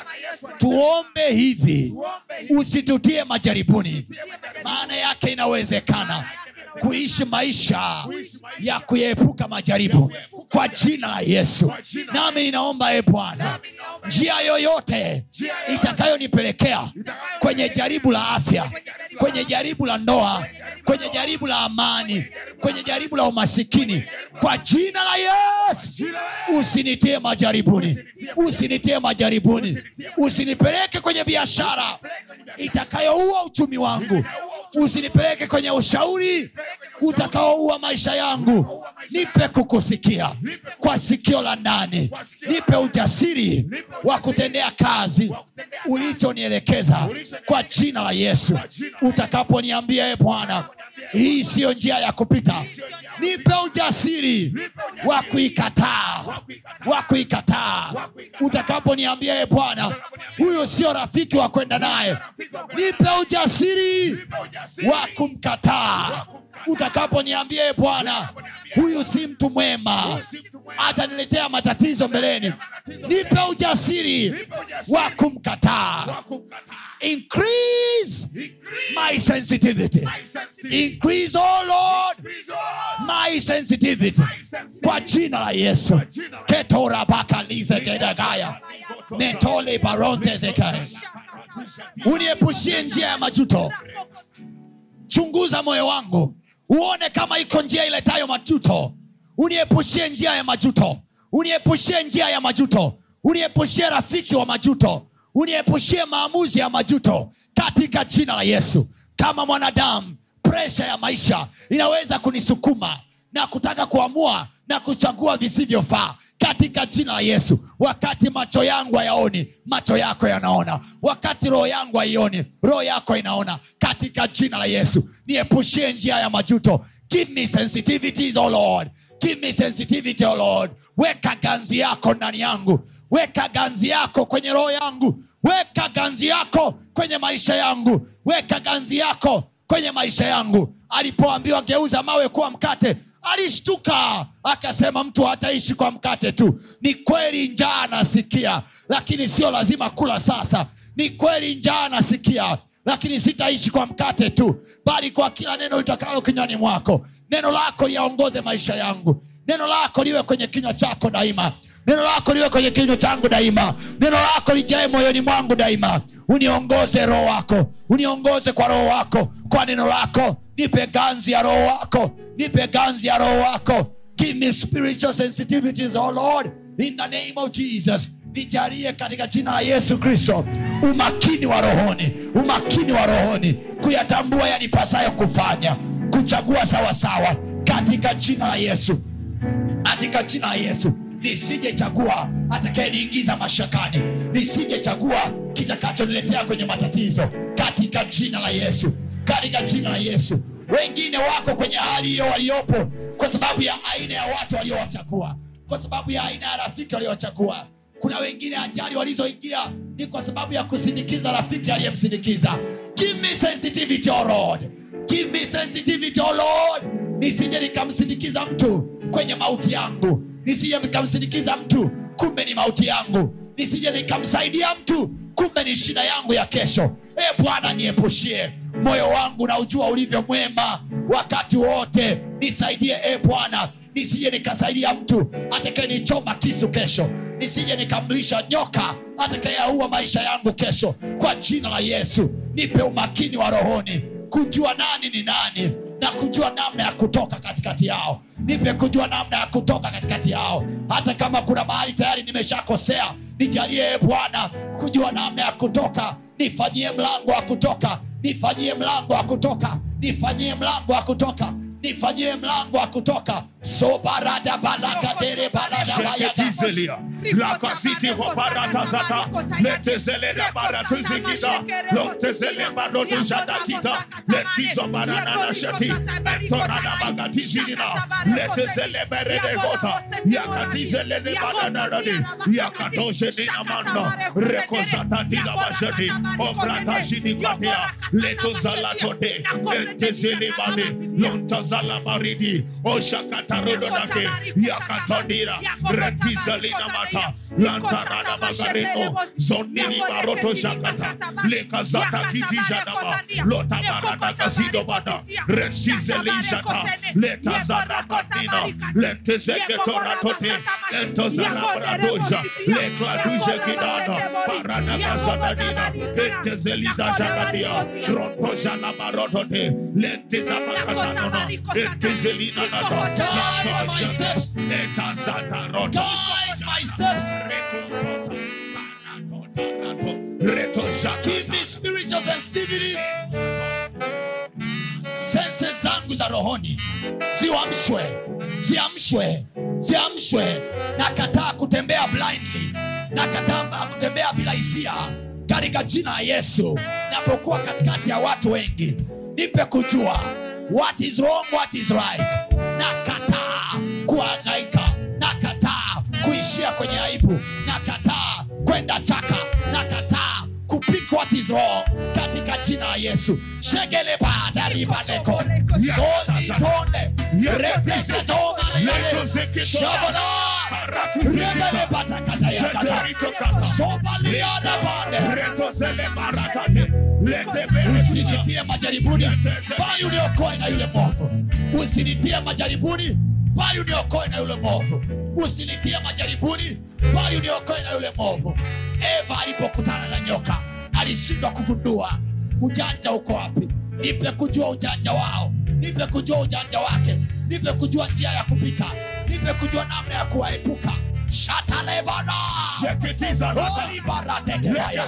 tuombe hivi usitutie majaribuni maana yake inawezekana kuishi maisha ya kuyaepuka majaribu kwa jina la yesu nami ninaomba e bwana njia yoyote itakayonipelekea kwenye jaribu la afya kwenye jaribu la ndoa kwenye jaribu la amani kwenye jaribu la umasikini kwa jina la yesu usinitie majaribuni usinitie majaribuni usinipeleke kwenye biashara itakayoua uchumi wangu usinipeleke kwenye ushauri utakaoua maisha yangu nipe kukusikia kwa sikio la ndani nipe ujasiri wa kutendea kazi ulichonielekeza kwa jina la yesu utakaponiambia e bwana hii siyo njia ya kupita nipe ujasiri wa kuikataa wa kuikataa utakaponiambia e bwana huyo sio rafiki wa kwenda naye nipe ujasiri wa kumkataa utakaponiambia e bwana huyu si mtu mwema ataniletea matatizo mbeleni nipe ujasiri wa kumkataa increase my sensitivity increase oh lord my sensitivity kwa jina la yesu ketorabakalizekedagaya mentole barontezekaya uniepushie njia ya majuto chunguza moyo wangu uone kama iko njia iletayo majuto uniepushie njia ya majuto uniepushie njia ya majuto uniepushie rafiki wa majuto uniepushie maamuzi ya majuto katika jina la yesu kama mwanadamu presha ya maisha inaweza kunisukuma na kutaka kuamua na kuchagua visivyofaa katika jina la yesu wakati macho yangu hayaoni macho yako yanaona wakati roho yangu haioni roho yako inaona katika jina la yesu niepushie njia ya majuto give me sensitivities oh lord give me sensitivity oh lord weka ganzi yako ndani yangu weka ganzi yako kwenye roho yangu weka ganzi yako kwenye maisha yangu weka ganzi yako kwenye maisha yangu alipoambiwa geuza mawe kuwa mkate alishtuka akasema mtu hataishi kwa mkate tu ni kweli njaa nasikia lakini sio lazima kula sasa ni kweli njaa nasikia lakini sitaishi kwa mkate tu bali kwa kila neno litakalo kinywani mwako neno lako liyaongoze maisha yangu neno lako liwe kwenye kinywa chako daima neno lako liwe kwenye kinywa changu daima neno lako lijae moyoni mwangu daima uniongoze roho wako uniongoze kwa roho wako kwa neno lako nipe ganzi ya roho wako nipe ganzi ya roho wako give me spiritual sensitivities oh lord in the name of jesus nijalie katika jina la yesu kristo umakini wa rohoni umakini wa rohoni kuyatambua yanipasayo kufanya kuchagua sawasawa katika jina la yesu katika jina la yesu nisijechagua atakayeniingiza mashakani nisijechagua kitakachoniletea kwenye matatizo katika jina la yesu katika jina la yesu wengine wako kwenye hali hiyo waliopo kwa sababu ya aina ya watu waliowachagua kwa sababu ya aina ya rafiki waliowachagua kuna wengine ajali walizoingia ni kwa sababu ya kusindikiza rafiki aliyemsindikiza give me sensitivity oh lord give me sensitivity oh lord nisije nikamsindikiza mtu kwenye mauti yangu nisije nikamsindikiza mtu kumbe ni mauti yangu nisije nikamsaidia mtu kumbe ni shida yangu ya kesho e bwana niepushie moyo wangu na ujua ulivyo mwema wakati wote nisaidie e bwana nisije nikasaidia mtu atakayenichoma kisu kesho nisije nikamlisha nyoka atakayeaua maisha yangu kesho kwa jina la yesu nipe umakini wa rohoni kujua nani ni nani na kujua namna ya kutoka katikati yao nipe kujua namna ya kutoka katikati yao hata kama kuna mahali tayari nimeshakosea nijalie e bwana kujua namna ya kutoka nifanyie mlango wa kutoka nifanyie mlango wa kutoka nifanyie mlango wa kutoka nifanyie mlango wa kutoka sobarada balakadere baladawayada Sheketizelia, lakasiti hoparatazata, letezelera baratuzikita, lotezele barotushadakita, letizo barananashati, entorana bagatizilina, letezele beredegota, yakatizelele baranaradi, yakatosheninamanda, rekozatadila bashati, obratashidikatia, letozalatote, entezelebade, lontazalabaridi, oshakatarododake, yakatondira, retizalina mata, lantarada bagareno, zonini baroto shakata, lekazata kitijadaba, lotabarada kazidobada, resizelishata, letazana batina, letezeketoratote, entozana bradoja, lekladuje kidana, parada kazadadina, entezelida jagadia, rontojana barotote, lentezapakatanona, entezelina nada, Guide my steps. letazata rota, Guide my steps. Give me spiritual sensitivities. Senses zangu za rohoni ziamshwe, ziamshwe, ziamshwe. Nakataa kutembea blindly, nakataa kutembea bila hisia katika jina la Yesu. Napokuwa katikati ya watu wengi, nipe kujua what is wrong, what is right. Nakataa kuhangaika, nakataa kuishia kwenye aibu, nakataa kwenda chaka, nakataa kupik what is wrong katika jina la Yesu. Shegele badaribaleko solitonde refeketomaleyale shabana rebele batakatayakata sobaliada bande usinitie majaribuni bali uniokoe na yule mwovu usinitie majaribuni bali uniokoe na yule mwovu usinitie majaribuni bali uniokoe na yule mwovu eva alipokutana na nyoka alishindwa kugundua ujanja uko wapi nipe kujua ujanja wao nipe kujua ujanja wake nipe kujua njia ya kupita nipe kujua namna ya kuwaepuka shatalebana Sheketiza rota. olibaratekebaya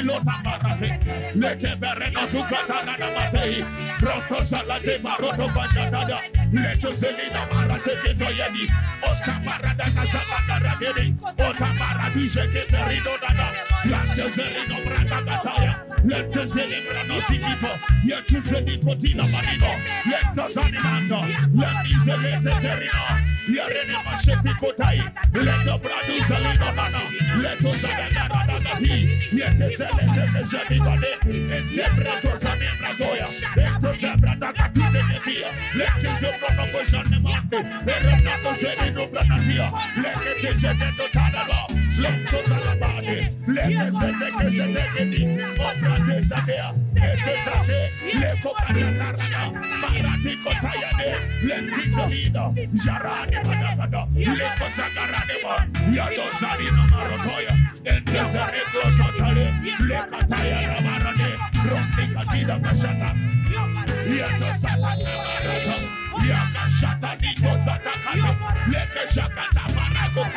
Jarade badakada, leko zagaradeba, yado zarino marotoya, entezere glosotale, lekataya rabarade, rondi kadida kashata, yato zakata barata, yakashata nito zatakata, leke shakata barago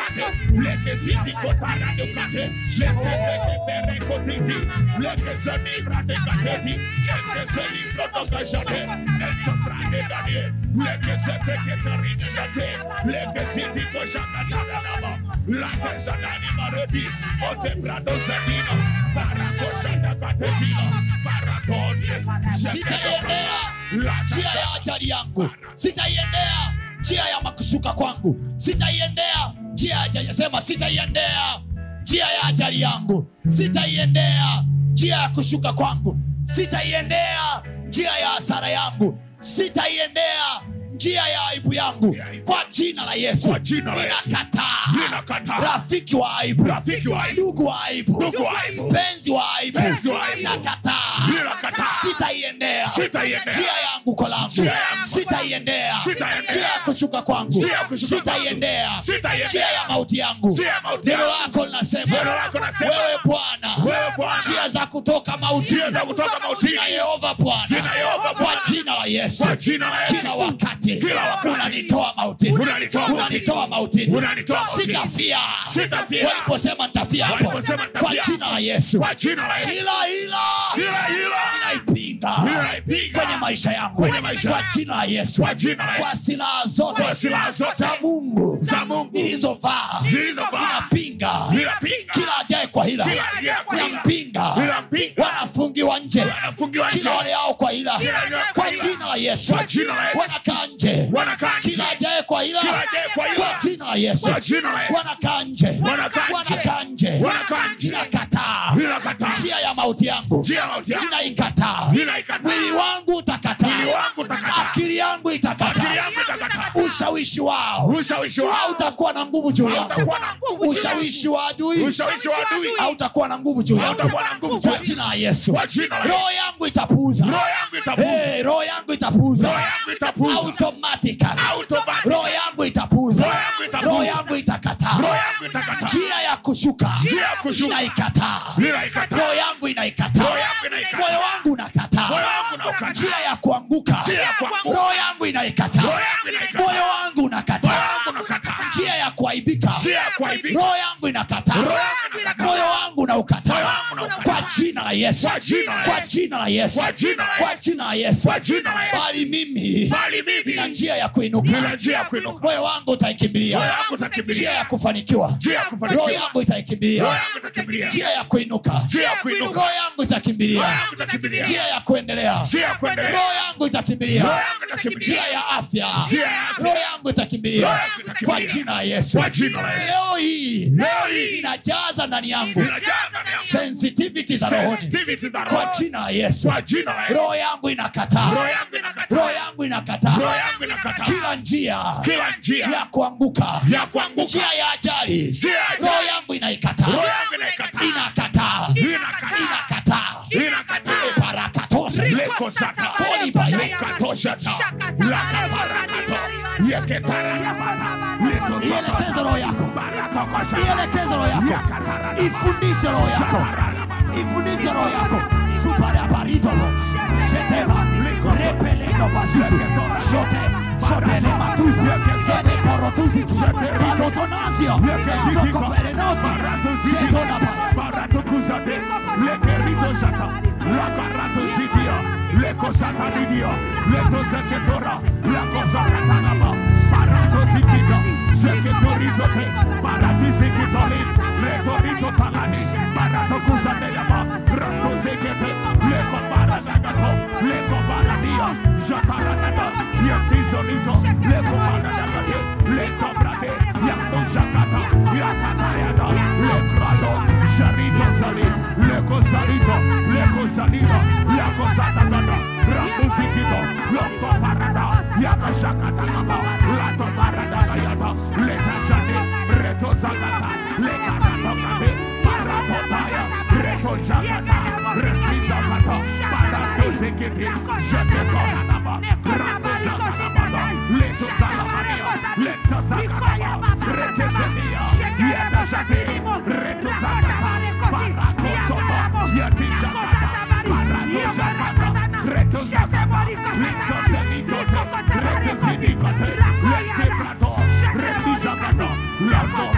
kate, leke ziti kotara de kate, leke zeke pere kotiti, leke zeni brade kateti, leke zeni brodo kajate, leke brade danie, leke zete keterine kate, leke ziti koshaka di danama, lake zadani marodi, ote brado zadina, barako shanda katetina, baratonie, sitaiendea njia ya ajali yangu sitaiendea njia ya makushuka kwangu sitaiendea njia ya ajali sema sitaiendea njia ya ajali yangu sitaiendea njia ya kushuka kwangu sitaiendea njia ya hasara yangu sitaiendea njia ya aibu yangu kwa jina la yesu Kwa jina la Yesu. ninakataa Ninakataa. rafiki wa aibu Rafiki wa aibu. ndugu wa aibu Ndugu wa aibu. mpenzi wa aibu Mpenzi wa aibu. ninakataa Ninakataa. sitaiendea Sitaiendea. njia yangu kolangu Njia yangu. sitaiendea Sitaiendea. njia ya kushuka kwangu Njia ya kushuka sitaiendea kwangu. Sitaiendea. njia ya mauti yangu Njia ya mauti neno yangu. lako linasema Neno lako linasema, wewe bwana Wewe Bwana. njia za kutoka mauti Njia za kutoka mautini. Zina yehova bwana Zina Yehova kwa Bwana. jina la yesu Kwa jina la Yesu. kila wakati Kila wakati. unanitoa mautini Unanitoa mautini. unanitoa mautini Unanitoa mautini. sitafia Sitafia. waliposema nitafia hapo Waliposema nitafia kwa hapo. jina la yesu Kwa jina la Yesu. kila hila Kila hila. ninaipinga Ninaipinga. kwenye maisha yangu Kwenye maisha kwa yangu. jina la yesu Kwa jina la Yesu. kwa silaha zote Kwa silaha zote. za mungu Za Mungu. nilizovaa Nilizovaa. ninapinga Ninapinga. kila ajaye kwa hila Kila ajaye kwa hila. ninampinga Ninampinga. wanafungiwa nje Wanafungiwa kila nje. wale ao kwa hila Kila wale ao kwa kwa hila. jina la yesu Kwa jina la Yesu. wanakaa nje Wanakaa nje. kila ajaye kwa hila Kila ajaye kwa hila. kwa jina la yesu Kwa jina la Yesu. wanakaa nje Wanakaa nje. wanakaa nje Wanakaa nje. ninakataa Ninakataa. njia ya mauti yangu Njia ya mauti yangu. ninaikataa Ninaikataa. mwili wangu utakataa Mwili wangu utakataa. akili yangu Akili itakataa yangu itakataa. ushawishi wao Ushawishi wao. hautakuwa na nguvu juu yangu Hautakuwa na nguvu juu ushawishi wa adui Ushawishi wa adui. hautakuwa na nguvu juu yangu Hautakuwa na nguvu juu kwa yangu. jina la yesu Kwa jina la Yesu. roho yangu itapuuza Roho yangu itapuuza. Eh, roho yangu itapuuza Roho yangu itapuuza. automatically Automatically. roho yangu itapuuza Roho yangu itapuuza. roho yangu itakataa Roho yangu itakataa. njia ya kushuka Njia ya kushuka. inaikataa Ninaikataa. roho yangu inaikataa Roho yangu inaikataa. moyo wangu unakataa Moyo wangu unakataa. njia ya kuanguka Njia ya kuanguka. roho yangu inaikataa Roho yangu inaikataa. moyo wangu Moyo unakataa wangu unakataa. njia ya kuaibika Njia ya kuaibika. roho yangu inakataa Roho yangu inakataa. moyo wangu unaukataa Moyo wangu unaukataa. kwa jina la yesu Kwa jina la kwa Yesu. jina la yesu Kwa jina la kwa Yesu. jina la yesu Kwa jina la Yesu. bali mimi Bali mimi. nina njia ya kuinuka Nina njia ya kuinuka. moyo wangu Moyo utaikimbilia wangu utakimbilia. njia ya kufanikiwa Njia ya kufanikiwa. roho yangu itaikimbilia Roho yangu itakimbilia. njia ya kuinuka Njia ya kuinuka. roho yangu Roho itakimbilia yangu itakimbilia. njia ya kuendelea Njia ya kuendelea. roho yangu itakimbilia Roho yangu itakimbilia. njia ya afya Njia ya afya. roho yangu itakimbilia Roho yangu itakimbilia. kwa jina la yesu Kwa jina la Yesu. leo hii Leo hii. inajaza ndani yangu Ninajaa ndani yangu. sensitivity za rohoni Sensitivity za kwa roho. jina la yesu Kwa jina la Yesu. roho yangu inakataa Roho yangu inakataa. roho yangu inakataa Roho yangu inakataa. kila njia Kila njia ya kuanguka ya kuanguka. njia ya ajali Njia ya ajali. roho yangu inaikataa Roho yangu inaikataa. inakataa Inakataa. inakataa Inakataa. barakatosha Leko sata. Koliba. Lekatoshata. Lakaparakato. Yeketarabata. Leto sata. ielekeze roho yako Barakakasha. ielekeze roho yako Yakatarabata. ifundishe roho yako ifundishe roho yako suparabaridolo shetema repelendo basusu shote shotele matuza zele porotuzi balotonasio tokoperenosi sezonaba Baratukuzate. Lekeritosata. Labaratosidia. Lekosatanidia. Letoseketora. Lakosakatanaba. Baratosikita. Seketorizote. Baratisikitoli. Letorito palani. Baratokuzadelaba. Ratosekete. Leko baradagato. Leko baradia. Jataranada. Yatizolito. Leko baradagate. Leko brade. Yatoshakata. Yakatayada. Lekrado. Sharito Sali. Leko Salito. Leko Salito. Yako Satagada. Ratosikito. Loko parada. Yakashakatakaba. Lato parada yada. Leta Shati. Reto Zakata. Lekaratokate. Paratotaya. Reto Shakata. Reti Zakata. Paratosikiti. Sheketonanaba. Rato Zakanabada. Leto Zalamania. Leto Zakanaba. Rete Zenia. Yeta Shati. Reto Zakata. Parato Soto. Yeti Zakata. Parato Zakata. Reto Zakata. Leto Zenitote. Reto Zinikote. Lete Prato. Reti Zakata. Lando Prato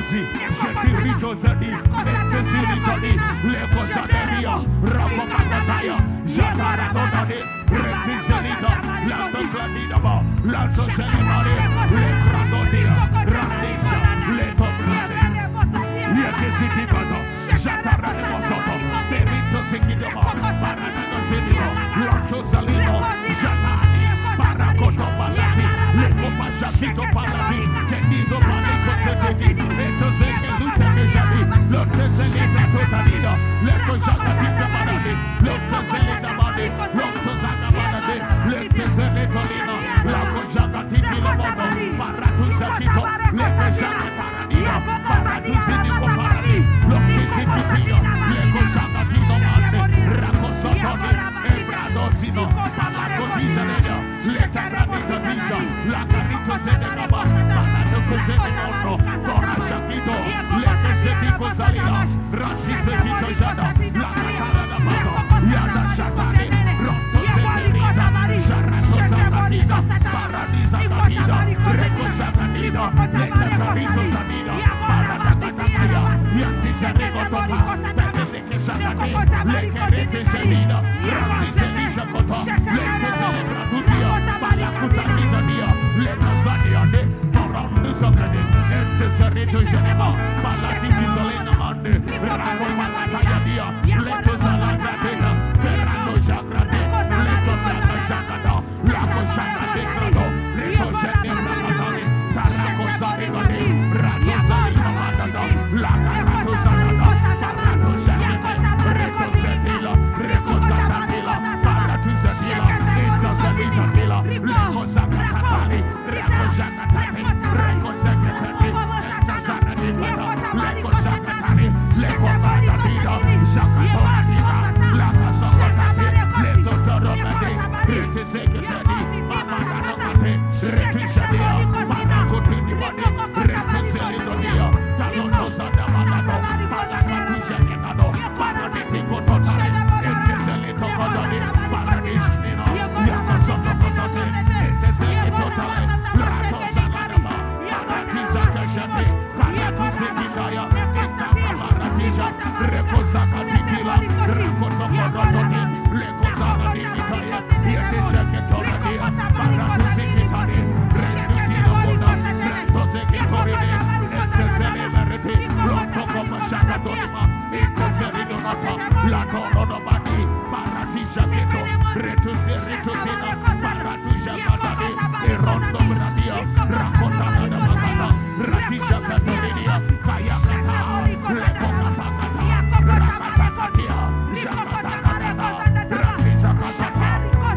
Rakozi, Shetirito Zadi, Etesirikadi, Leko Zaderia, Rako Magataya, Jatara Dotade, Retizelita, Lando Gladidaba, Lando Zelimari, Lekradodia, Radisha, Leto Brade, Yekezitikado, Jatara de Mosoto, Perito Sikidoma, Paranado Zidino, Lanto Zalino, Jatani, Parakoto Palati, Leko Pajatito Palati, Kendido Paliko Zetedi, Eto Zeke Luta Kejadi, Lotte Zelita Totanida, Leko Jagatika Baradi, Lotte Zelita Badi, Lotte Zaga Baradi, Lete Zelito Lina, Lako Jagatiki Lomono, Paratu Zetito, Leko Jagatarania, Paratu Zidiko Paradi, Lotte Zitipio, Leko Jagatino Mande, Rako Sotoni, Ebradosino, Palako Dizaneda, Leta Radita Visa, Lakarito Zedekaba, Palako Zedekono, Tora Shakito, Leke Zetiko Zalina, Rasi Zetito Jada, Lakatara Damato, Yada Shatani, Roto Zeterita, Sharato Zakatida, Paradiza Katida, Reko Zakatida, Leka Karito Zanida, Paradakataya, Yati Zanego Topa, Peteleke Zakati, Leke Rete Zanida, Rati Zelija Kota, Leke Zelebra Tudia, Palakuta Nizadia, Leka Zadia De, Torandu Zakati, Ente Zerito Geneva, Palatiki Zalena Mande, Rako Palataya Dia, Leto Zalanda Dena, Terrano Jagrade, Leto Daga Jagada, Lako Jagade Grado, Leto Geneva Katani, Tarako Zarigade, Rato Zalika Madada, Laka Rato Zadada, Parato Jagade, Reto Zetila, Reko Zatatila, Paratu Zetila, Ito Zelita Tila, Leko Zakatani, Reko Zakatani, Reko Zakatani, Ito Zanadi Bata, Leko Zakatani, Leko Badadida, Zakatoradida, Laka Zakatani, Leto Toromadi, Rete Zekatani, Mamadakate, Rete Shadia, Manakotini Wadi, Rete Zelidodia, Talono Zadamadado, Palakatu Zenitado, Paraditi Kototani, Ente Zelito Kodoni, Paradishnino, Yakasoto Kotote, Ente Zelitotale, Rato Zaladaba, Paratiza Kashati, Paratu Zekitaya, Enta Paratija, Reko Zakatitila, Rakoto Kodotoni, Leko Zakatitaya, Yete Zekitoradia, Paratu Zekitani, Rekutino Koda, Reto Zekitorine, Ente Zeliberiti, Loto Koma Shakatonima, Ente Zelidomata, Lato Rodobadi, Paratija Keto, Retu Zeritutina, Paratu Jagadade, Erondo Bradia, Rakotana Damagana, Ratija Katolinia, Kayakata, Lepo Katakata, Rakatakatia, Shakatanada, Ratiza Katata,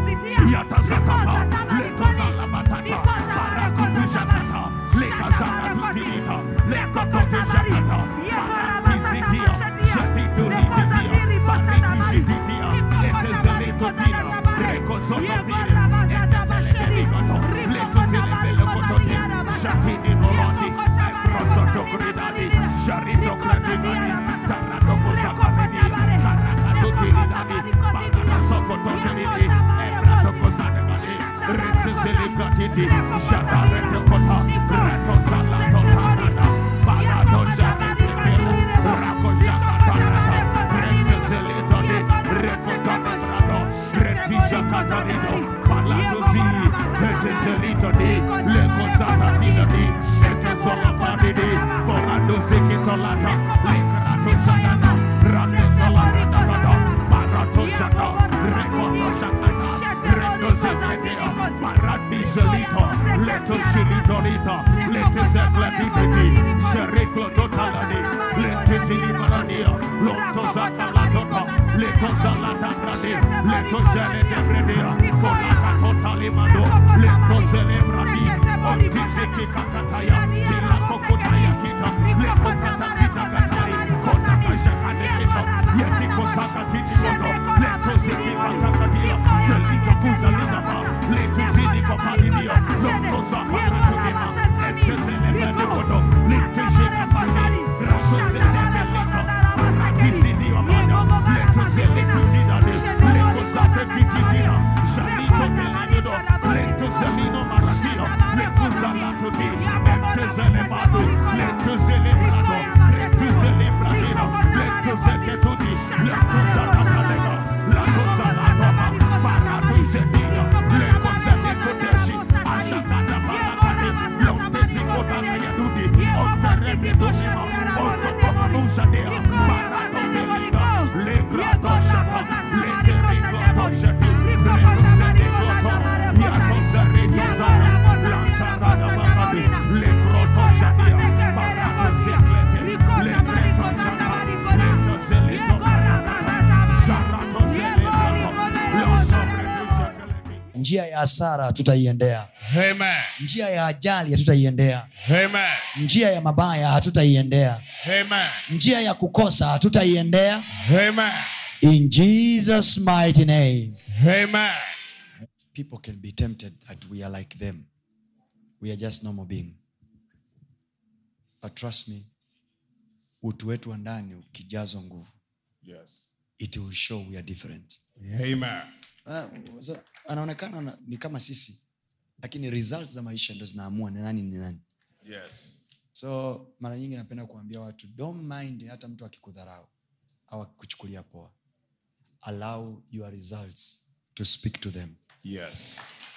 Yatazakata, Leto Zalabatata, Parakutu Jakata, Leka Zakatutinita, Leka Kote Jakata, Parakisitia, Shatitu Litivia, Pariti Jitia, Lete Zeleto Tina, Reko Zototire, Ete Televigato, Leto Zelebele Kotote, Shatini Morandi, Prosoto Gridadi, Sharito Gradivani, Tarato Kozakapedi, Karakato Tilidadi, Parana Sokototelidi, Ebrato Kozadagadi, Rete Zelikatiti, Shatarete Kota, Reto Salato Tanada, Palado Janetelu, Rako Jakatarata, Rete Zelitodi, Reko Tanasado, Reti Jakatarino, Palado Zi, Rete Zelitodi, Leko Zakatinadi, Ete Zolabadidi, Polado Zikitolata, Lekrato Janana, Rando Zalabadagada, Parato Jata, Rekoto Jakata, Rendo Zeketea, Paradi Jelito, Leto Jilitorita, Lete Zeklatiditi, Sheriklo Totalani, Lete Zilimarania, Lonto Zakalatota, Leto Zalatabradi, Leto Zeledebredia, Kolaka Totalimado, Leto Zelebradi, Otiziki Kakataya, Tila Kokotaya Kita, Leto Katakita Katai, Kotaka Jakade Kita, Yetiko Sakatiti Moto, Leto Ziki Katakatila, Delito Kuzalidaba, Leto Zidiko Padidia, Lonto Zapakatulima, Ente Zelebede Kodo, Leto Ziki Padi, Raso Zelebelito, Parakizidi Amada, Leto Zelitu Didade, Leto Zate Kitidina, Shalito Telido, Leto Zelino Maratino, Leto Zalato Di, Ente Zelebado, Leto Zelebado, njia ya hasara hatutaiendea Amen. njia ya ajali hatutaiendea Amen. njia ya mabaya hatutaiendea Amen. njia ya kukosa hatutaiendea Amen. in jesus mighty name Amen. people can be tempted that we are like them we are just normal being but trust me utu wetu wa ndani ukijazwa nguvu Yes. it will show we are different Amen. Ah, so, anaonekana na- ni kama sisi lakini results za maisha ndo zinaamua ni nani ni nani Yes. so mara nyingi napenda kuambia watu don't mind hata mtu akikudharau au akikuchukulia poa allow your results to speak to them Yes.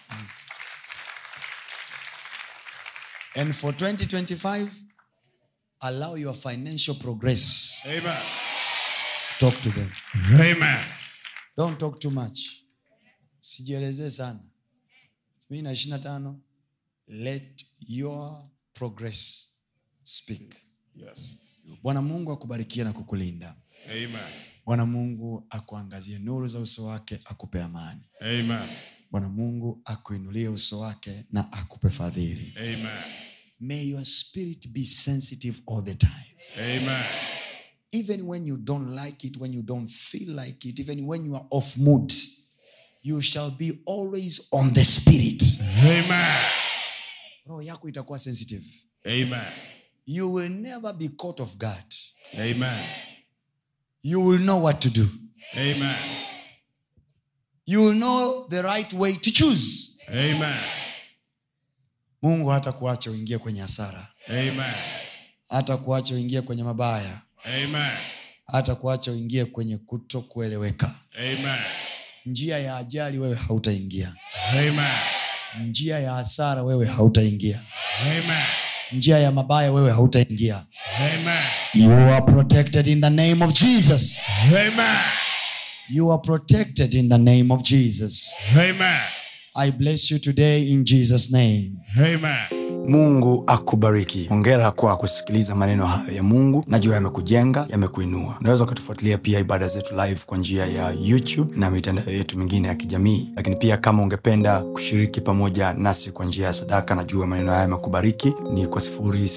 and for 2025 allow your financial progress Amen. to talk to them Amen. don't talk too much sijielezee sana mi na ishiri na tano let your progress speak Yes. bwana mungu akubarikie na kukulinda Amen. bwana mungu akuangazie nuru za uso wake akupe amani Amen. bwana mungu akuinulie uso wake na akupe fadhili Amen. may your spirit be sensitive all the time Amen. even when you don't like it when you don't feel like it even when you are off mood you shall be always on the spirit Amen. roho yako itakuwa sensitive Amen. you will never be caught of guard Amen. you will know what to do Amen. you will know the right way to choose Amen. mungu hata kuacha uingie kwenye hasara Amen. hata kuacha uingie kwenye mabaya Amen. hata kuacha uingie kwenye kuto kueleweka Amen. njia ya ajali wewe hautaingia Amen. njia ya hasara wewe hautaingia Amen. njia ya mabaya wewe hautaingia Amen. you are protected in the name of jesus Amen. you are protected in the name of jesus Amen. i bless you today in jesus name Amen. mungu akubariki hongera kwa kusikiliza maneno hayo ya mungu najua yamekujenga yamekuinua unaweza ukatufuatilia pia ibada zetu live kwa njia ya youtube na mitandao yetu mingine ya kijamii lakini pia kama ungependa kushiriki pamoja nasi kwa njia ya sadaka najua maneno haya yamekubariki ni kwa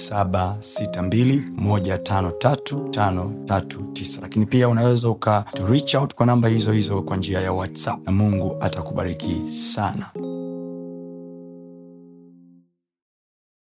762153539 lakini pia unaweza uka to reach out kwa namba hizo hizo kwa njia ya whatsapp na mungu atakubariki sana